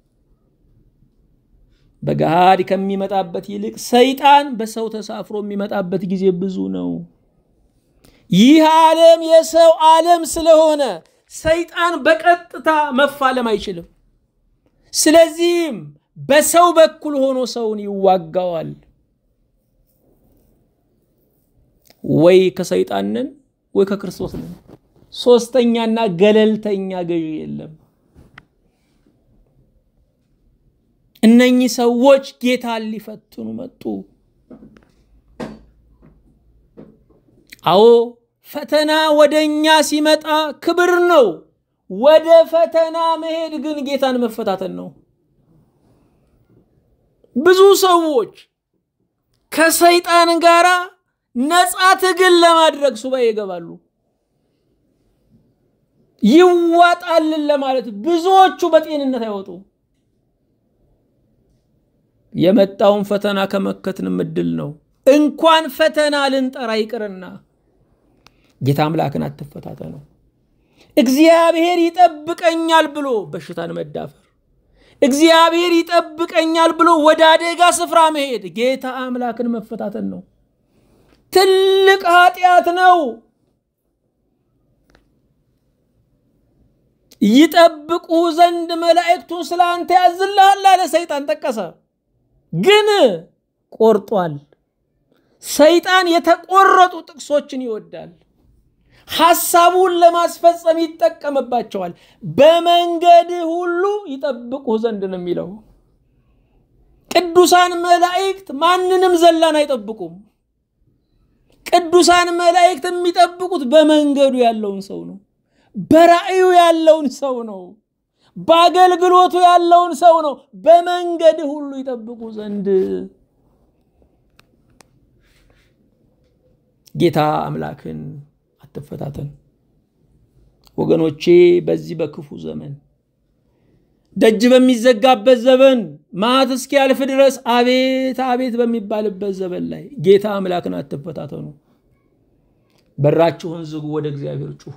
በገሃድ ከሚመጣበት ይልቅ ሰይጣን በሰው ተሳፍሮ የሚመጣበት ጊዜ ብዙ ነው። ይህ ዓለም የሰው ዓለም ስለሆነ ሰይጣን በቀጥታ መፋለም አይችልም። ስለዚህም በሰው በኩል ሆኖ ሰውን ይዋጋዋል። ወይ ከሰይጣን ነን ወይ ከክርስቶስ ነን። ሶስተኛና ገለልተኛ ገዢ የለም። እነኚህ ሰዎች ጌታን ሊፈትኑ መጡ። አዎ ፈተና ወደ እኛ ሲመጣ ክብር ነው። ወደ ፈተና መሄድ ግን ጌታን መፈታተን ነው። ብዙ ሰዎች ከሰይጣን ጋር ነፃ ትግል ለማድረግ ሱባኤ ይገባሉ። ይዋጣልን ለማለት ብዙዎቹ በጤንነት አይወጡም። የመጣውን ፈተና ከመከትንም እድል ነው። እንኳን ፈተና ልንጠራ ይቅርና ጌታ አምላክን አትፈታተነው። እግዚአብሔር ይጠብቀኛል ብሎ በሽታን መዳፈር፣ እግዚአብሔር ይጠብቀኛል ብሎ ወደ አደጋ ስፍራ መሄድ ጌታ አምላክን መፈታተን ነው። ትልቅ ኃጢአት ነው። ይጠብቁ ዘንድ መላእክቱን ስለ አንተ ያዝልሃል አለ ሰይጣን ጠቀሰ። ግን ቆርጧል። ሰይጣን የተቆረጡ ጥቅሶችን ይወዳል። ሐሳቡን ለማስፈጸም ይጠቀምባቸዋል። በመንገድ ሁሉ ይጠብቁ ዘንድ ነው የሚለው። ቅዱሳን መላእክት ማንንም ዘላን አይጠብቁም። ቅዱሳን መላእክት የሚጠብቁት በመንገዱ ያለውን ሰው ነው። በራእዩ ያለውን ሰው ነው። በአገልግሎቱ ያለውን ሰው ነው። በመንገድ ሁሉ ይጠብቁ ዘንድ ጌታ አምላክን አትፈታተን ወገኖቼ። በዚህ በክፉ ዘመን ደጅ በሚዘጋበት ዘመን ማት እስኪያልፍ ድረስ አቤት አቤት በሚባልበት ዘመን ላይ ጌታ አምላክን አትፈታተኑ። በራችሁን ዝጉ፣ ወደ እግዚአብሔር ጩሁ።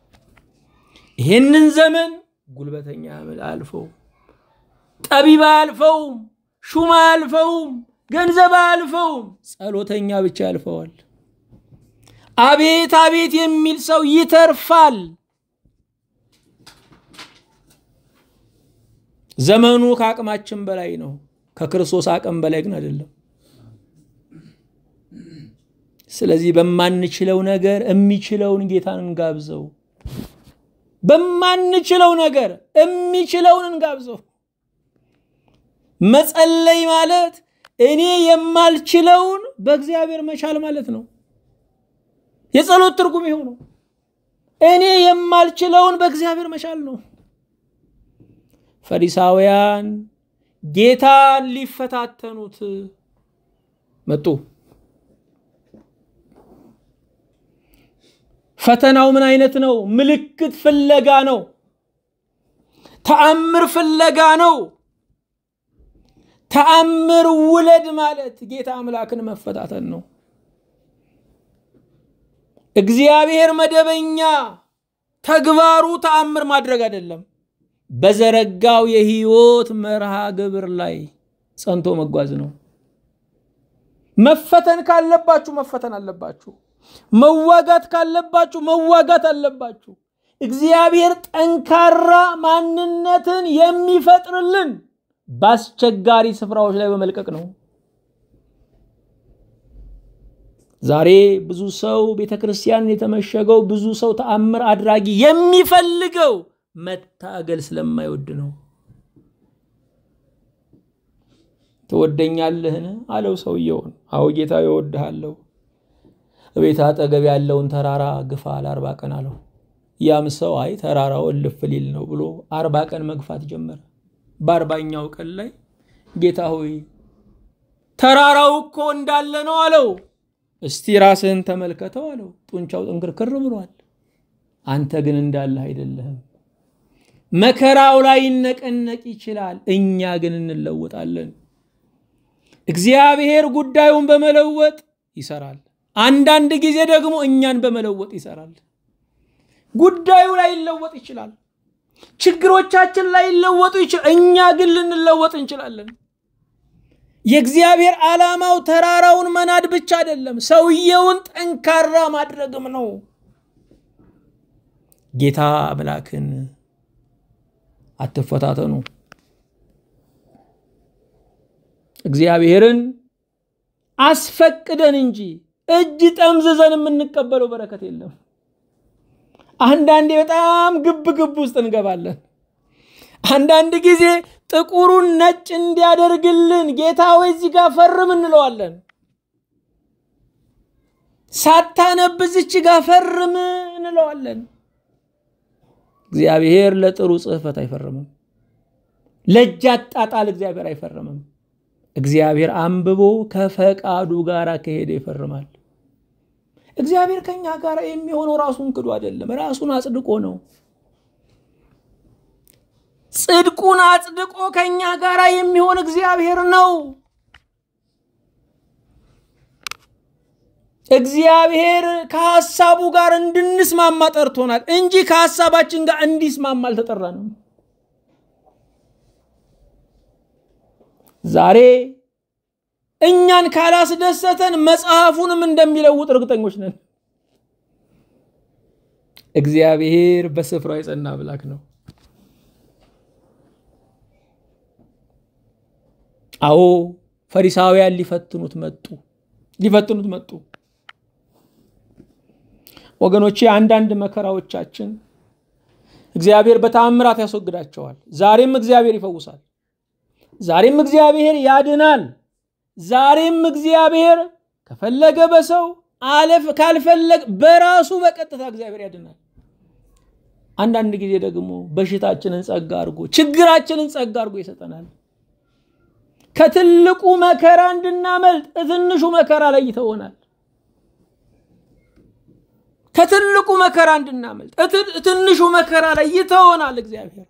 ይህንን ዘመን ጉልበተኛ አልፈው፣ ጠቢብ አያልፈውም፣ ሹማ አያልፈውም፣ ገንዘብ አያልፈውም፣ ጸሎተኛ ብቻ ያልፈዋል። አቤት አቤት የሚል ሰው ይተርፋል። ዘመኑ ከአቅማችን በላይ ነው። ከክርስቶስ አቅም በላይ ግን አይደለም። ስለዚህ በማንችለው ነገር የሚችለውን ጌታን እንጋብዘው። በማንችለው ነገር የሚችለውን እንጋብዘው። መጸለይ ማለት እኔ የማልችለውን በእግዚአብሔር መቻል ማለት ነው። የጸሎት ትርጉም ይኸው ነው። እኔ የማልችለውን በእግዚአብሔር መቻል ነው። ፈሪሳውያን ጌታን ሊፈታተኑት መጡ። ፈተናው ምን አይነት ነው? ምልክት ፍለጋ ነው። ተአምር ፍለጋ ነው። ተአምር ውለድ ማለት ጌታ አምላክን መፈታተን ነው። እግዚአብሔር መደበኛ ተግባሩ ተአምር ማድረግ አይደለም። በዘረጋው የህይወት መርሃ ግብር ላይ ጸንቶ መጓዝ ነው። መፈተን ካለባችሁ መፈተን አለባችሁ። መዋጋት ካለባችሁ መዋጋት አለባችሁ። እግዚአብሔር ጠንካራ ማንነትን የሚፈጥርልን በአስቸጋሪ ስፍራዎች ላይ በመልቀቅ ነው። ዛሬ ብዙ ሰው ቤተ ክርስቲያን የተመሸገው ብዙ ሰው ተአምር አድራጊ የሚፈልገው መታገል ስለማይወድ ነው። ትወደኛለህን አለው ሰውየውን። አዎ ጌታ እወድሃለሁ። ቤት አጠገብ ያለውን ተራራ ግፋ ለአርባ ቀን አለው። ያም ሰው አይ ተራራው እልፍ ሊል ነው ብሎ አርባ ቀን መግፋት ጀመረ። በአርባኛው ቀን ላይ ጌታ ሆይ ተራራው እኮ እንዳለ ነው አለው። እስቲ ራስህን ተመልከተው አለው። ጡንቻው ጥንክርክር ብሏል። አንተ ግን እንዳለህ አይደለህም። መከራው ላይ ይነቀነቅ ይችላል፣ እኛ ግን እንለወጣለን። እግዚአብሔር ጉዳዩን በመለወጥ ይሰራል። አንዳንድ ጊዜ ደግሞ እኛን በመለወጥ ይሰራል። ጉዳዩ ላይ ይለወጥ ይችላል። ችግሮቻችን ላይ ይለወጡ ይችላል። እኛ ግን ልንለወጥ እንችላለን። የእግዚአብሔር ዓላማው ተራራውን መናድ ብቻ አይደለም፣ ሰውየውን ጠንካራ ማድረግም ነው። ጌታ አምላክን አትፈታተኑ። እግዚአብሔርን አስፈቅደን እንጂ እጅ ጠምዝዘን የምንቀበለው በረከት የለም። አንዳንዴ በጣም ግብ ግብ ውስጥ እንገባለን። አንዳንድ ጊዜ ጥቁሩን ነጭ እንዲያደርግልን ጌታ ወይ እዚህ ጋር ፈርም እንለዋለን። ሳታነብ እዚች ጋር ፈርም እንለዋለን። እግዚአብሔር ለጥሩ ጽሕፈት አይፈርምም። ለእጅ አጣጣል እግዚአብሔር አይፈርምም። እግዚአብሔር አንብቦ ከፈቃዱ ጋር ከሄደ ይፈርማል። እግዚአብሔር ከኛ ጋር የሚሆነው ራሱን ክዶ አይደለም፣ ራሱን አጽድቆ ነው። ጽድቁን አጽድቆ ከኛ ጋር የሚሆን እግዚአብሔር ነው። እግዚአብሔር ከሐሳቡ ጋር እንድንስማማ ጠርቶናል እንጂ ከሐሳባችን ጋር እንዲስማማ አልተጠራንም። ዛሬ እኛን ካላስደሰተን መጽሐፉንም እንደሚለውጥ እርግጠኞች ነን። እግዚአብሔር በስፍራው የጸና አምላክ ነው። አዎ ፈሪሳውያን ሊፈትኑት መጡ፣ ሊፈትኑት መጡ። ወገኖቼ አንዳንድ መከራዎቻችን እግዚአብሔር በተአምራት ያስወግዳቸዋል። ዛሬም እግዚአብሔር ይፈውሳል። ዛሬም እግዚአብሔር ያድናል። ዛሬም እግዚአብሔር ከፈለገ በሰው አለፍ ካልፈለገ በራሱ በቀጥታ እግዚአብሔር ያድናል። አንዳንድ ጊዜ ደግሞ በሽታችንን ጸጋ አድርጎ ችግራችንን ጸጋ አድርጎ ይሰጠናል። ከትልቁ መከራ እንድናመልጥ ትንሹ መከራ ላይ ይተወናል። ከትልቁ መከራ እንድናመልጥ ትንሹ መከራ ላይ ይተወናል እግዚአብሔር።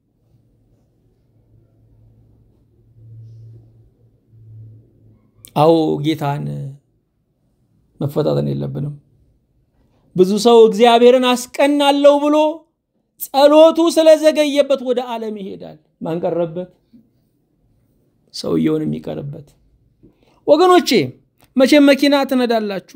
አዎ ጌታን መፈታተን የለብንም። ብዙ ሰው እግዚአብሔርን አስቀናለሁ ብሎ ጸሎቱ ስለዘገየበት ወደ ዓለም ይሄዳል። ማን ቀረበት? ሰውየውን የሚቀርበት። ወገኖቼ መቼም መኪና ትነዳላችሁ።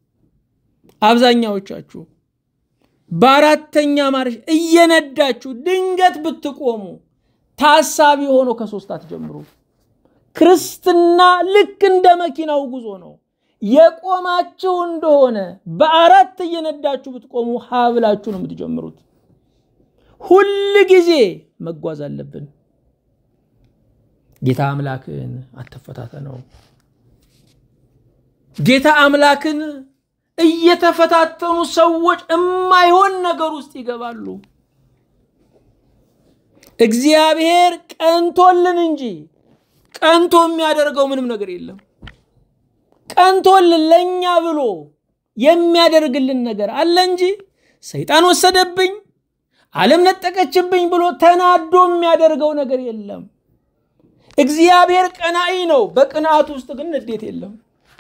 አብዛኛዎቻችሁ በአራተኛ ማርሽ እየነዳችሁ ድንገት ብትቆሙ ታሳቢ ሆኖ ከሶስት አትጀምሩ። ክርስትና ልክ እንደ መኪናው ጉዞ ነው። የቆማችሁ እንደሆነ በአራት እየነዳችሁ ብትቆሙ ሀብላችሁ ነው የምትጀምሩት። ሁል ጊዜ መጓዝ አለብን። ጌታ አምላክን አትፈታተነው። ጌታ አምላክን እየተፈታተኑ ሰዎች የማይሆን ነገር ውስጥ ይገባሉ። እግዚአብሔር ቀንቶልን እንጂ ቀንቶ የሚያደርገው ምንም ነገር የለም። ቀንቶልን ለእኛ ብሎ የሚያደርግልን ነገር አለ እንጂ ሰይጣን ወሰደብኝ፣ ዓለም ነጠቀችብኝ ብሎ ተናዶ የሚያደርገው ነገር የለም። እግዚአብሔር ቀናኢ ነው። በቅንዓቱ ውስጥ ግን ንዴት የለም።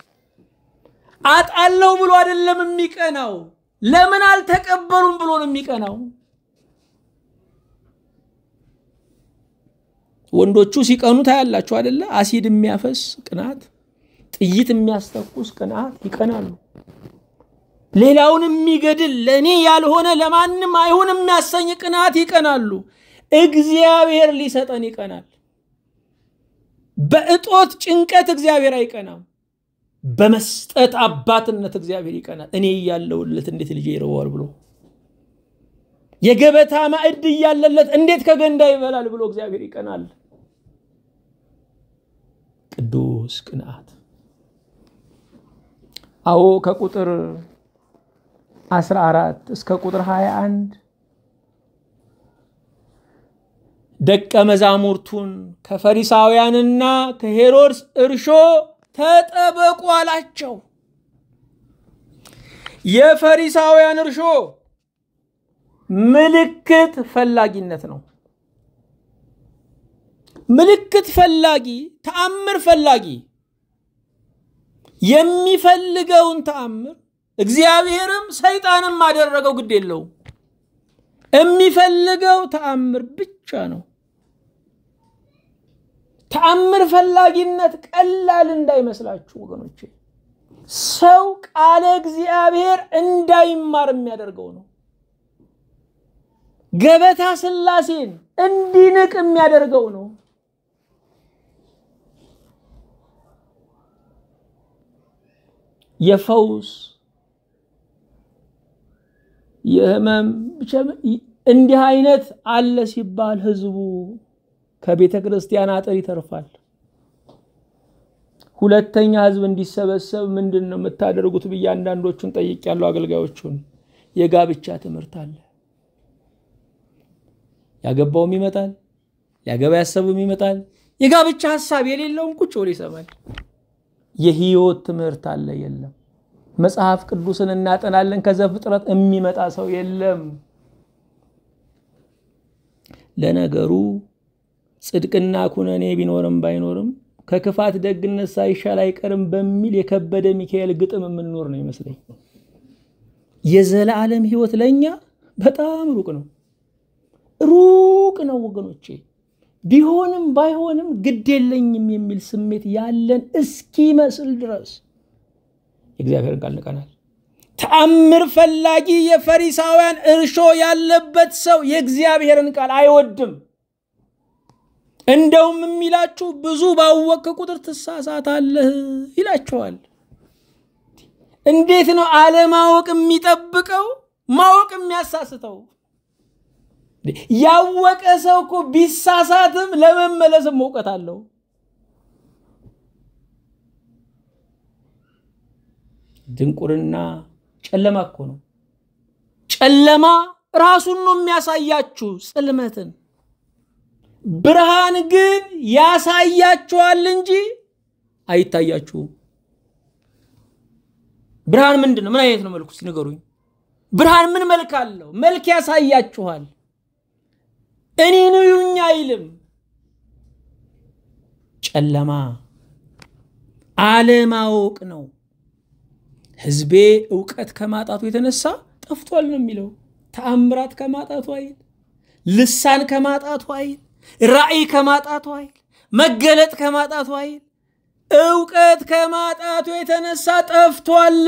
አጣለው ብሎ አይደለም የሚቀናው። ለምን አልተቀበሉም ብሎ ነው የሚቀናው። ወንዶቹ ሲቀኑ ታያላችሁ አደለ? አሲድ የሚያፈስ ቅናት፣ ጥይት የሚያስተኩስ ቅናት ይቀናሉ። ሌላውን የሚገድል ለእኔ ያልሆነ ለማንም አይሁን የሚያሰኝ ቅናት ይቀናሉ። እግዚአብሔር ሊሰጠን ይቀናል። በእጦት ጭንቀት እግዚአብሔር አይቀናም። በመስጠት አባትነት እግዚአብሔር ይቀናል። እኔ እያለሁለት እንዴት ልጄ ይርበዋል ብሎ የገበታ ማዕድ እያለለት እንዴት ከገንዳ ይበላል ብሎ እግዚአብሔር ይቀናል። ቅዱስ ቅንዓት። አዎ ከቁጥር 14 እስከ ቁጥር 21 ደቀ መዛሙርቱን ከፈሪሳውያንና ከሄሮድስ እርሾ ተጠበቁ አላቸው። የፈሪሳውያን እርሾ ምልክት ፈላጊነት ነው። ምልክት ፈላጊ፣ ተአምር ፈላጊ የሚፈልገውን ተአምር እግዚአብሔርም ሰይጣንም አደረገው ግድ የለውም። የሚፈልገው ተአምር ብቻ ነው። ተአምር ፈላጊነት ቀላል እንዳይመስላችሁ ወገኖቼ። ሰው ቃለ እግዚአብሔር እንዳይማር የሚያደርገው ነው። ገበታ ሥላሴን እንዲንቅ የሚያደርገው ነው። የፈውስ የህመም እንዲህ አይነት አለ ሲባል ህዝቡ ከቤተ ክርስቲያን አጥር ይተርፋል። ሁለተኛ ህዝብ እንዲሰበሰብ ምንድን ነው የምታደርጉት ብዬ አንዳንዶቹን ጠይቄያለሁ። አገልጋዮቹን የጋብቻ ትምህርት አለ። ያገባውም ይመጣል፣ ያገባ ያሰቡም ይመጣል። የጋብቻ ሀሳብ የሌለውም ቁጭ ብሎ ይሰማል። የህይወት ትምህርት አለ የለም። መጽሐፍ ቅዱስን እናጠናለን ከዘፍጥረት የሚመጣ ሰው የለም። ለነገሩ ጽድቅና ኩነኔ ቢኖርም ባይኖርም ከክፋት ደግነት ሳይሻል አይቀርም በሚል የከበደ ሚካኤል ግጥም የምንኖር ነው ይመስለኝ። የዘላለም ህይወት ለእኛ በጣም ሩቅ ነው፣ ሩቅ ነው ወገኖቼ። ቢሆንም ባይሆንም ግድ የለኝም የሚል ስሜት ያለን እስኪመስል ድረስ የእግዚአብሔርን ቃል ንቀናል። ተአምር ፈላጊ የፈሪሳውያን እርሾ ያለበት ሰው የእግዚአብሔርን ቃል አይወድም። እንደውም የሚላችሁ ብዙ ባወቅ ቁጥር ትሳሳታለህ ይላቸዋል። እንዴት ነው አለማወቅ የሚጠብቀው ማወቅ የሚያሳስተው? ያወቀ ሰው እኮ ቢሳሳትም ለመመለስም እውቀት አለው። ድንቁርና ጨለማ እኮ ነው። ጨለማ ራሱን ነው የሚያሳያችሁ ጽልመትን። ብርሃን ግን ያሳያችኋል እንጂ አይታያችሁም። ብርሃን ምንድን ነው? ምን አይነት ነው መልኩ? ንገሩኝ። ብርሃን ምን መልክ አለው? መልክ ያሳያችኋል። እኔን እዩኝ አይልም። ጨለማ አለማወቅ ነው። ህዝቤ እውቀት ከማጣቱ የተነሳ ጠፍቷል ነው የሚለው። ተአምራት ከማጣቱ አይል፣ ልሳን ከማጣቱ አይል፣ ራእይ ከማጣቱ አይል፣ መገለጥ ከማጣቱ አይል፣ እውቀት ከማጣቱ የተነሳ ጠፍቷል።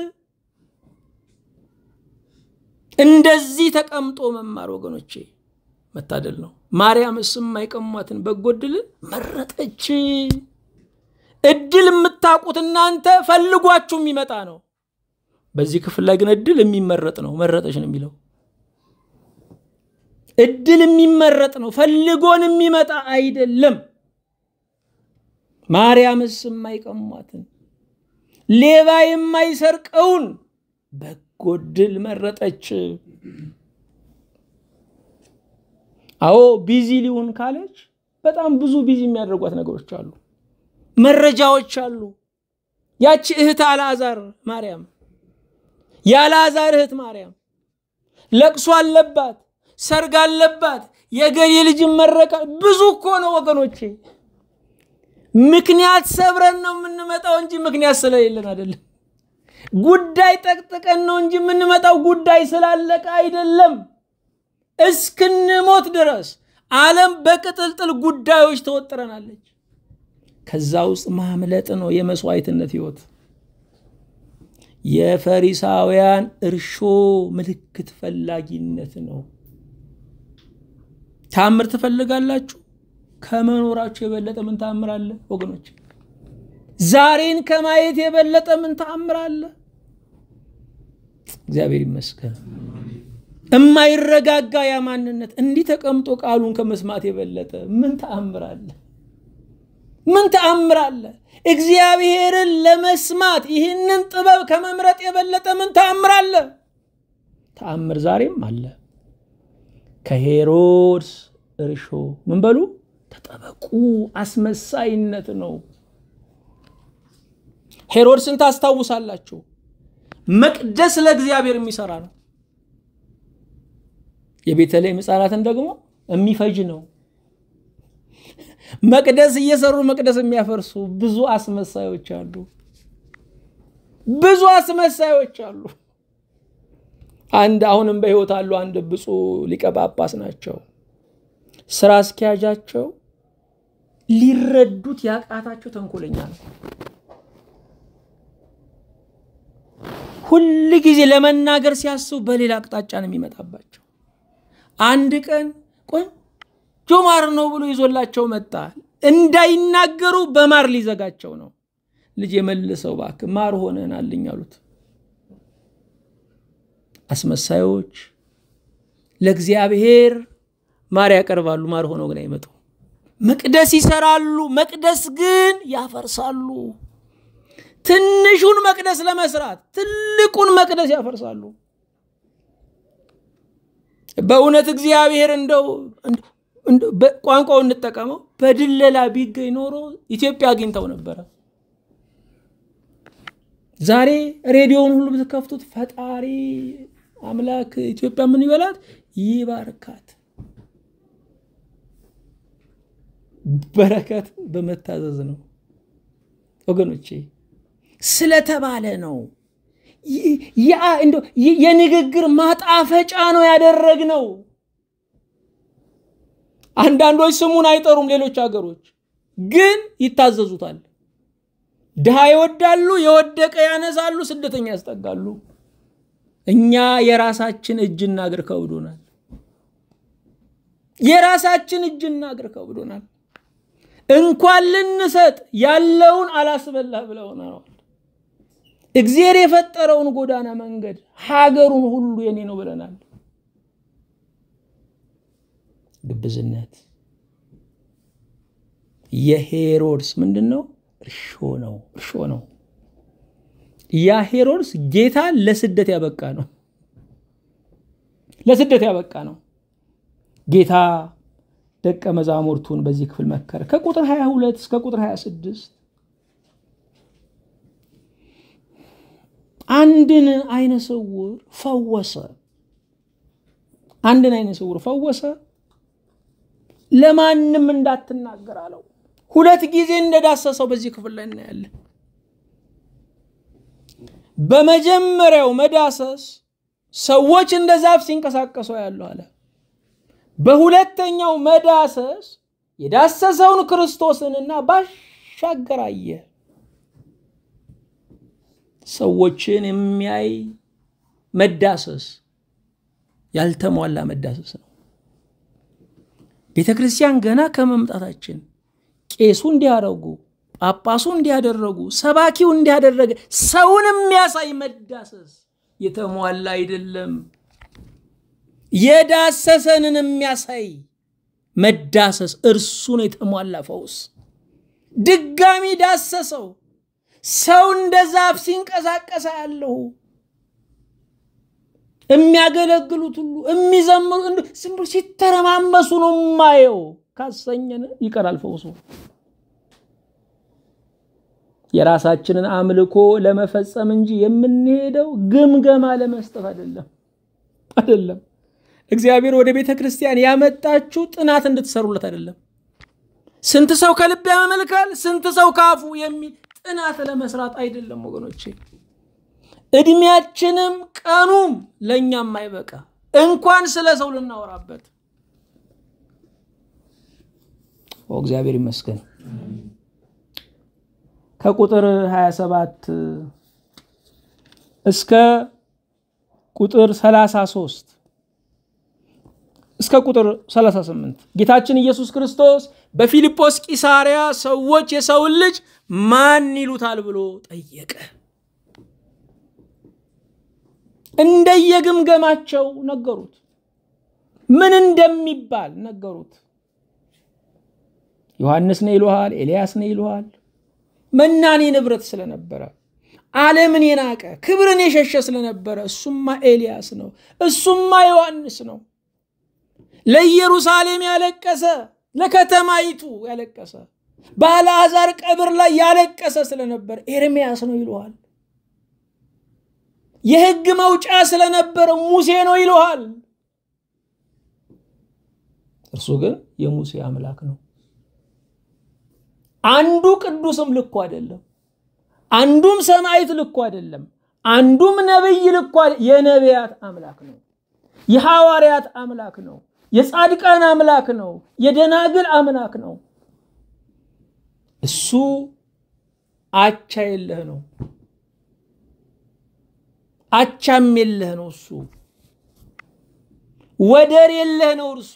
እንደዚህ ተቀምጦ መማር ወገኖቼ መታደል ነው። ማርያምስ የማይቀሟትን በጎ ዕድልን መረጠች። እድል የምታውቁት እናንተ ፈልጓችሁ የሚመጣ ነው። በዚህ ክፍል ላይ ግን እድል የሚመረጥ ነው። መረጠች ነው የሚለው። እድል የሚመረጥ ነው፣ ፈልጎን የሚመጣ አይደለም። ማርያምስ የማይቀሟትን ሌባ የማይሰርቀውን በጎ ዕድል መረጠች። አዎ ቢዚ ሊሆን ካለች በጣም ብዙ ቢዚ የሚያደርጓት ነገሮች አሉ፣ መረጃዎች አሉ። ያቺ እህት አልዓዛር ማርያም የአልዓዛር እህት ማርያም ለቅሶ አለባት፣ ሰርግ አለባት፣ የገሌ ልጅ መረቃ። ብዙ እኮ ነው ወገኖቼ። ምክንያት ሰብረን ነው የምንመጣው እንጂ ምክንያት ስለሌለን አይደለም። ጉዳይ ጠቅጥቀን ነው እንጂ የምንመጣው ጉዳይ ስላለቀ አይደለም። እስክንሞት ድረስ ዓለም በቅጥልጥል ጉዳዮች ተወጥረናለች። ከዛ ውስጥ ማምለጥ ነው የመስዋዕትነት ህይወት። የፈሪሳውያን እርሾ ምልክት ፈላጊነት ነው። ታምር ትፈልጋላችሁ? ከመኖራችሁ የበለጠ ምን ተአምር አለ ወገኖች? ዛሬን ከማየት የበለጠ ምን ተአምር አለ? እግዚአብሔር ይመስገን። እማይረጋጋ ያ ማንነት እንዲህ ተቀምጦ ቃሉን ከመስማት የበለጠ ምን ተአምር አለ? ምን ተአምር አለ? እግዚአብሔርን ለመስማት ይህንን ጥበብ ከመምረጥ የበለጠ ምን ተአምር አለ? ተአምር ዛሬም አለ። ከሄሮድስ እርሾ ምን በሉ ተጠበቁ። አስመሳይነት ነው። ሄሮድስን ታስታውሳላችሁ። መቅደስ ለእግዚአብሔር የሚሰራ ነው። የቤተልሔም ሕፃናትን ደግሞ የሚፈጅ ነው። መቅደስ እየሰሩ መቅደስ የሚያፈርሱ ብዙ አስመሳዮች አሉ። ብዙ አስመሳዮች አሉ። አንድ አሁንም በሕይወት አሉ። አንድ ብፁዕ ሊቀ ጳጳስ ናቸው። ስራ አስኪያጃቸው ሊረዱት ያቃታቸው ተንኮለኛ ነው። ሁል ጊዜ ለመናገር ሲያስቡ በሌላ አቅጣጫ ነው የሚመጣባቸው። አንድ ቀን ቆንጆ ማር ነው ብሎ ይዞላቸው መጣ። እንዳይናገሩ በማር ሊዘጋቸው ነው። ልጅ የመልሰው እባክህ ማር ሆነናልኝ አሉት። አስመሳዮች ለእግዚአብሔር ማር ያቀርባሉ፣ ማር ሆነው ግን አይመጡ። መቅደስ ይሰራሉ፣ መቅደስ ግን ያፈርሳሉ። ትንሹን መቅደስ ለመስራት ትልቁን መቅደስ ያፈርሳሉ። በእውነት እግዚአብሔር እንደው ቋንቋው እንጠቀመው በድለላ ቢገኝ ኖሮ ኢትዮጵያ አግኝተው ነበረ። ዛሬ ሬዲዮውን ሁሉ ብትከፍቱት ፈጣሪ አምላክ ኢትዮጵያ ምን ይበላት ይባርካት። በረከት በመታዘዝ ነው ወገኖቼ፣ ስለተባለ ነው። የንግግር ማጣፈጫ ነው ያደረግነው። አንዳንዶች ስሙን አይጠሩም፣ ሌሎች ሀገሮች ግን ይታዘዙታል። ድሃ ይወዳሉ፣ የወደቀ ያነሳሉ፣ ስደተኛ ያስጠጋሉ። እኛ የራሳችን እጅና እግር ከብዶናል። የራሳችን እጅና እግር ከብዶናል። እንኳን ልንሰጥ ያለውን አላስበላህ ብለውናል። እግዚአብሔር የፈጠረውን ጎዳና መንገድ ሀገሩን ሁሉ የኔ ነው ብለናል። ግብዝነት የሄሮድስ ምንድን ነው? እርሾ ነው። እርሾ ነው። ያ ሄሮድስ ጌታ ለስደት ያበቃ ነው። ለስደት ያበቃ ነው። ጌታ ደቀ መዛሙርቱን በዚህ ክፍል መከረ። ከቁጥር 22 እስከ ቁጥር 26 አንድን አይነ ስውር ፈወሰ። አንድን አይነ ስውር ፈወሰ። ለማንም እንዳትናገር አለው። ሁለት ጊዜ እንደዳሰሰው በዚህ ክፍል ላይ እናያለን። በመጀመሪያው መዳሰስ ሰዎች እንደ ዛፍ ሲንቀሳቀሱ ያለው አለ። በሁለተኛው መዳሰስ የዳሰሰውን ክርስቶስንና ባሻገር አየ። ሰዎችን የሚያይ መዳሰስ ያልተሟላ መዳሰስ ነው። ቤተ ክርስቲያን ገና ከመምጣታችን ቄሱ እንዲያደርጉ፣ ጳጳሱ እንዲያደረጉ፣ ሰባኪው እንዲያደረገ ሰውን የሚያሳይ መዳሰስ የተሟላ አይደለም። የዳሰሰንን የሚያሳይ መዳሰስ እርሱ ነው የተሟላ ፈውስ። ድጋሚ ዳሰሰው። ሰው እንደ ዛፍ ሲንቀሳቀሳ ያለሁ የሚያገለግሉት ሁሉ የሚዘምሩ ዝም ብሎ ሲተረማመሱ ነው የማየው። ካሰኘን ይቀራል ፈውሱ። የራሳችንን አምልኮ ለመፈጸም እንጂ የምንሄደው ግምገማ ለመስጠት አይደለም አይደለም። እግዚአብሔር ወደ ቤተ ክርስቲያን ያመጣችሁ ጥናት እንድትሰሩለት አይደለም። ስንት ሰው ከልብ ያመልካል፣ ስንት ሰው ካፉ የሚል ጥናት ለመስራት አይደለም ወገኖቼ። እድሜያችንም ቀኑም ለእኛም አይበቃ እንኳን ስለ ሰው ልናወራበት። እግዚአብሔር ይመስገን። ከቁጥር 27 እስከ ቁጥር 33 እስከ ቁጥር 38 ጌታችን ኢየሱስ ክርስቶስ በፊልጶስ ቂሳሪያ ሰዎች የሰውን ልጅ ማን ይሉታል ብሎ ጠየቀ። እንደየግምገማቸው ነገሩት። ምን እንደሚባል ነገሩት። ዮሐንስ ነው ይሉሃል፣ ኤልያስ ነው ይሉሃል። መናኔ ንብረት ስለነበረ ዓለምን የናቀ ክብርን የሸሸ ስለነበረ እሱማ ኤልያስ ነው፣ እሱማ ዮሐንስ ነው። ለኢየሩሳሌም ያለቀሰ ለከተማይቱ ያለቀሰ በአልዓዛር ቀብር ላይ ያለቀሰ ስለነበረ ኤርምያስ ነው ይለዋል። የሕግ መውጫ ስለነበረ ሙሴ ነው ይለዋል። እርሱ ግን የሙሴ አምላክ ነው። አንዱ ቅዱስም ልኩ አይደለም፣ አንዱም ሰማዕት ልኩ አይደለም፣ አንዱም ነቢይ ልኩ የነቢያት አምላክ ነው። የሐዋርያት አምላክ ነው። የጻድቃን አምላክ ነው። የደናግል አምላክ ነው። እሱ አቻ የለህ ነው። አቻም የለህ ነው። እሱ ወደር የለህ ነው። እርሱ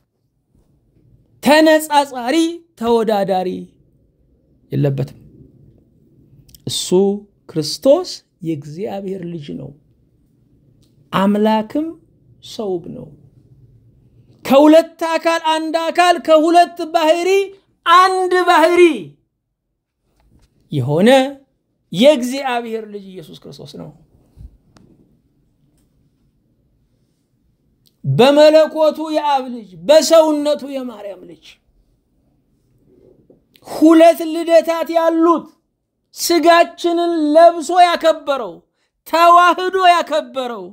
ተነጻጻሪ ተወዳዳሪ የለበትም። እሱ ክርስቶስ የእግዚአብሔር ልጅ ነው። አምላክም ሰውም ነው። ከሁለት አካል አንድ አካል ከሁለት ባህሪ አንድ ባህሪ የሆነ የእግዚአብሔር ልጅ ኢየሱስ ክርስቶስ ነው። በመለኮቱ የአብ ልጅ በሰውነቱ የማርያም ልጅ ሁለት ልደታት ያሉት ስጋችንን ለብሶ ያከበረው ተዋህዶ ያከበረው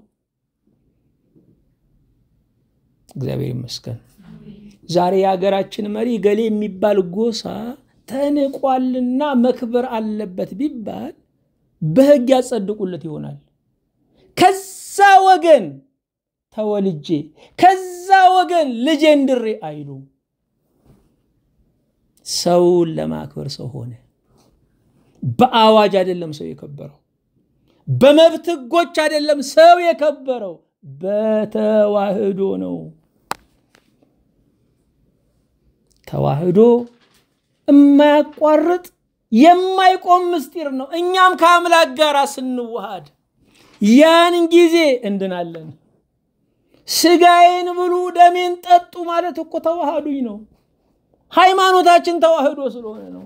እግዚአብሔር ይመስገን። ዛሬ የሀገራችን መሪ ገሌ የሚባል ጎሳ ተንቋልና መክበር አለበት ቢባል በሕግ ያጸድቁለት ይሆናል። ከዛ ወገን ተወልጄ ከዛ ወገን ልጄ እንድሬ አይሉ። ሰውን ለማክበር ሰው ሆነ። በአዋጅ አይደለም ሰው የከበረው፣ በመብት ሕጎች አይደለም ሰው የከበረው፣ በተዋህዶ ነው። ተዋህዶ የማያቋርጥ የማይቆም ምስጢር ነው። እኛም ከአምላክ ጋር ስንዋሃድ ያን ጊዜ እንድናለን። ስጋዬን ብሉ ደሜን ጠጡ ማለት እኮ ተዋህዱኝ ነው። ሃይማኖታችን ተዋህዶ ስለሆነ ነው።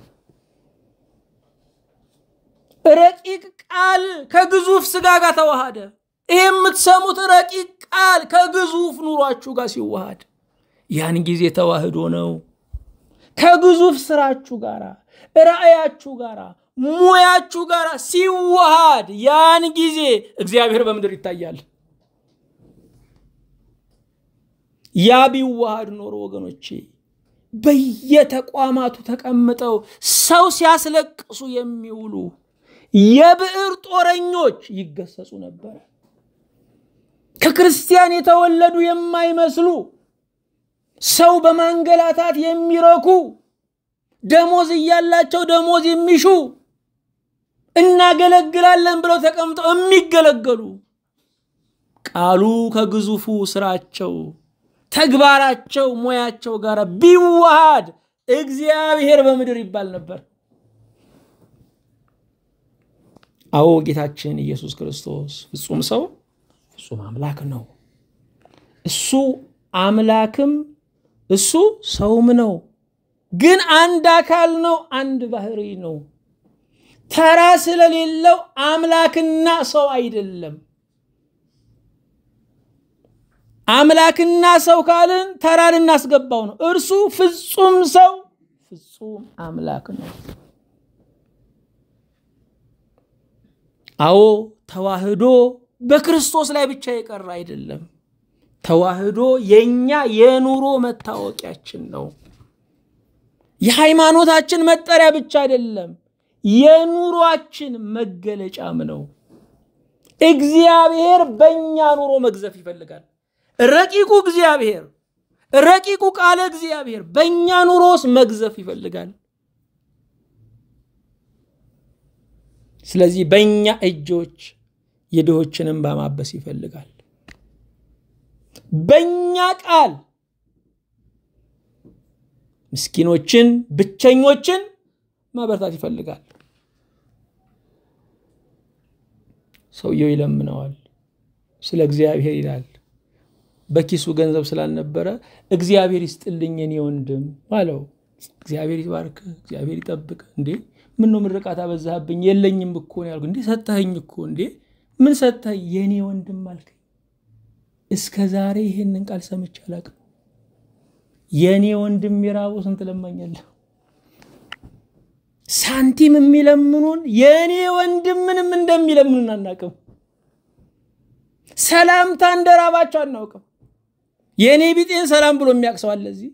ረቂቅ ቃል ከግዙፍ ስጋ ጋር ተዋሃደ። ይህ የምትሰሙት ረቂቅ ቃል ከግዙፍ ኑሯችሁ ጋር ሲዋሃድ ያን ጊዜ ተዋህዶ ነው። ከግዙፍ ስራችሁ ጋር ራእያችሁ ጋር ሙያችሁ ጋር ሲዋሃድ ያን ጊዜ እግዚአብሔር በምድር ይታያል። ያ ቢዋሃድ ኖሮ ወገኖቼ በየተቋማቱ ተቀምጠው ሰው ሲያስለቅሱ የሚውሉ የብዕር ጦረኞች ይገሰጹ ነበር። ከክርስቲያን የተወለዱ የማይመስሉ ሰው በማንገላታት የሚረኩ ደሞዝ እያላቸው ደሞዝ የሚሹ እናገለግላለን ብለው ተቀምጠው የሚገለገሉ ቃሉ ከግዙፉ ስራቸው፣ ተግባራቸው፣ ሙያቸው ጋር ቢዋሃድ እግዚአብሔር በምድር ይባል ነበር። አዎ ጌታችን ኢየሱስ ክርስቶስ ፍጹም ሰው ፍጹም አምላክ ነው። እሱ አምላክም እሱ ሰውም ነው። ግን አንድ አካል ነው፣ አንድ ባህሪ ነው። ተራ ስለሌለው አምላክና ሰው አይደለም። አምላክና ሰው ካልን ተራ ልናስገባው ነው። እርሱ ፍጹም ሰው ፍጹም አምላክ ነው። አዎ ተዋህዶ በክርስቶስ ላይ ብቻ የቀረ አይደለም። ተዋህዶ የእኛ የኑሮ መታወቂያችን ነው። የሃይማኖታችን መጠሪያ ብቻ አይደለም፣ የኑሯችን መገለጫም ነው። እግዚአብሔር በእኛ ኑሮ መግዘፍ ይፈልጋል። ረቂቁ እግዚአብሔር ረቂቁ ቃለ እግዚአብሔር በእኛ ኑሮ ውስጥ መግዘፍ ይፈልጋል። ስለዚህ በእኛ እጆች የድሆችን እንባ ማበስ ይፈልጋል። በእኛ ቃል ምስኪኖችን፣ ብቸኞችን ማበርታት ይፈልጋል። ሰውየው ይለምነዋል፣ ስለ እግዚአብሔር ይላል። በኪሱ ገንዘብ ስላልነበረ እግዚአብሔር ይስጥልኝ የኔ ወንድም አለው። እግዚአብሔር ይባርክ፣ እግዚአብሔር ይጠብቅ። እንዴ ምን ነው ምርቃት አበዛህብኝ? የለኝም እኮ ነው ያልኩህ። እንዴ ሰጠኸኝ እኮ። እንዴ ምን ሰጠኸኝ? የኔ ወንድም አልከኝ። እስከ ዛሬ ይሄንን ቃል ሰምቼ አላውቅም። የእኔ ወንድም የራበው ስንት ለማኛለሁ። ሳንቲም የሚለምኑን የእኔ ወንድም ምንም እንደሚለምኑን አናውቅም። ሰላምታ እንደራባቸው አናውቅም። የእኔ ቢጤን ሰላም ብሎ የሚያቅሰው አለ እዚህ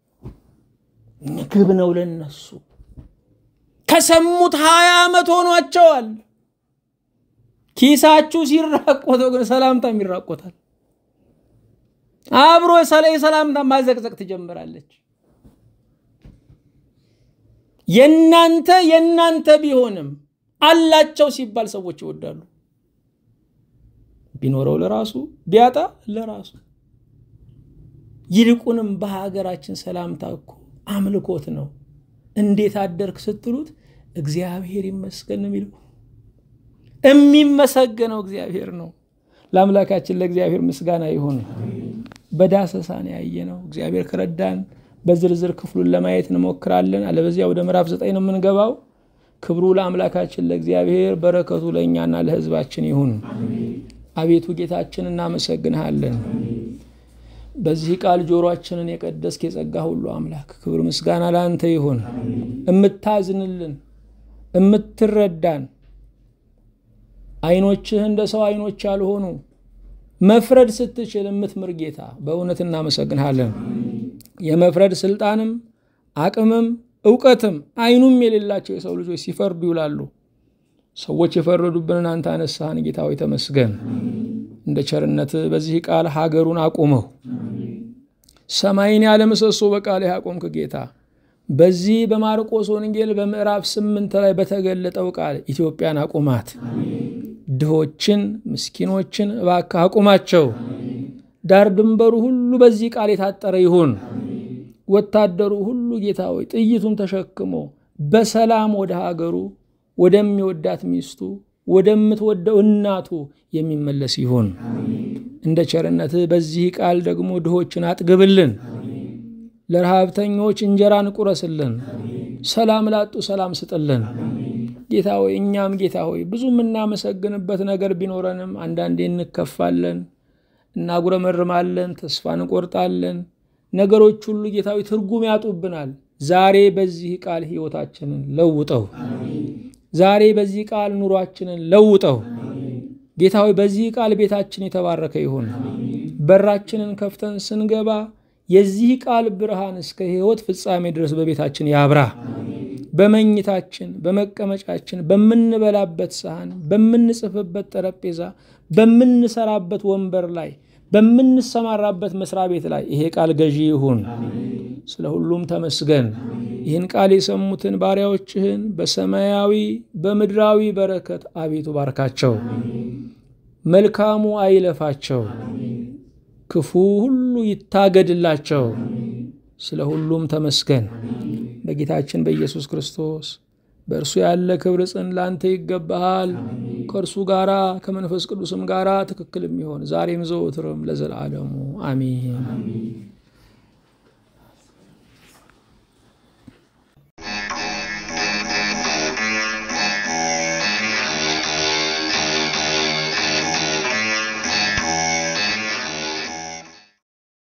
ምግብ ነው ለነሱ። ከሰሙት ሀያ ዓመት ሆኗቸዋል። ኪሳችሁ ሲራቆተው ግን ሰላምታም ይራቆታል። አብሮ የሰላምታ ማዘቅዘቅ ትጀምራለች። የናንተ የናንተ ቢሆንም አላቸው ሲባል ሰዎች ይወዳሉ። ቢኖረው ለራሱ ቢያጣ ለራሱ። ይልቁንም በሀገራችን ሰላምታ እኮ አምልኮት ነው። እንዴት አደርክ ስትሉት እግዚአብሔር ይመስገን ነው የሚለው። የሚመሰገነው እግዚአብሔር ነው። ለአምላካችን ለእግዚአብሔር ምስጋና ይሁን። በዳሰሳ ነው ያየነው። እግዚአብሔር ከረዳን በዝርዝር ክፍሉን ለማየት እንሞክራለን። አለበዚያ ወደ ምዕራፍ ዘጠኝ ነው የምንገባው። ክብሩ ለአምላካችን ለእግዚአብሔር፣ በረከቱ ለእኛና ለሕዝባችን ይሁን። አቤቱ ጌታችን እናመሰግንሃለን። በዚህ ቃል ጆሮአችንን የቀደስክ የጸጋ ሁሉ አምላክ ክብር ምስጋና ለአንተ ይሁን። እምታዝንልን፣ እምትረዳን አይኖችህ እንደ ሰው አይኖች ያልሆኑ መፍረድ ስትችል የምትምር ጌታ በእውነት እናመሰግንሃለን። የመፍረድ ስልጣንም አቅምም እውቀትም አይኑም የሌላቸው የሰው ልጆች ሲፈርዱ ይውላሉ። ሰዎች የፈረዱብንን አንተ አነሳህን። ጌታ ሆይ ተመስገን። እንደ ቸርነት በዚህ ቃል ሀገሩን አቁመው ሰማይን ያለ ምሰሶ በቃል ያቆምክ ጌታ በዚህ በማርቆስ ወንጌል በምዕራፍ ስምንት ላይ በተገለጠው ቃል ኢትዮጵያን አቁማት። ድሆችን ምስኪኖችን እባክህ አቁማቸው። ዳር ድንበሩ ሁሉ በዚህ ቃል የታጠረ ይሁን። ወታደሩ ሁሉ ጌታ ሆይ ጥይቱን ተሸክሞ በሰላም ወደ ሀገሩ ወደሚወዳት ሚስቱ ወደምትወደው እናቱ የሚመለስ ይሁን። እንደ ቸርነትህ በዚህ ቃል ደግሞ ድሆችን አጥግብልን፣ ለረሃብተኞች እንጀራን ቁረስልን፣ ሰላም ላጡ ሰላም ስጥልን። ጌታ ሆይ እኛም ጌታ ሆይ ብዙ የምናመሰግንበት ነገር ቢኖረንም አንዳንዴ እንከፋለን፣ እናጉረመርማለን፣ ተስፋ እንቆርጣለን። ነገሮች ሁሉ ጌታ ሆይ ትርጉም ያጡብናል። ዛሬ በዚህ ቃል ሕይወታችንን ለውጠው። ዛሬ በዚህ ቃል ኑሯችንን ለውጠው። ጌታ ሆይ በዚህ ቃል ቤታችን የተባረከ ይሁን። በራችንን ከፍተን ስንገባ የዚህ ቃል ብርሃን እስከ ሕይወት ፍጻሜ ድረስ በቤታችን ያብራ። በመኝታችን፣ በመቀመጫችን፣ በምንበላበት ሰሃን፣ በምንጽፍበት ጠረጴዛ፣ በምንሰራበት ወንበር ላይ፣ በምንሰማራበት መስሪያ ቤት ላይ ይሄ ቃል ገዢ ይሁን። ስለ ሁሉም ተመስገን። ይህን ቃል የሰሙትን ባሪያዎችህን በሰማያዊ በምድራዊ በረከት አቤቱ ባርካቸው። መልካሙ አይለፋቸው፣ ክፉ ሁሉ ይታገድላቸው። ስለ ሁሉም ተመስገን። በጌታችን በኢየሱስ ክርስቶስ በእርሱ ያለ ክብር ጽን ላንተ ይገባሃል። ከእርሱ ጋራ ከመንፈስ ቅዱስም ጋራ ትክክል የሚሆን ዛሬም ዘወትርም ለዘላለሙ አሚን።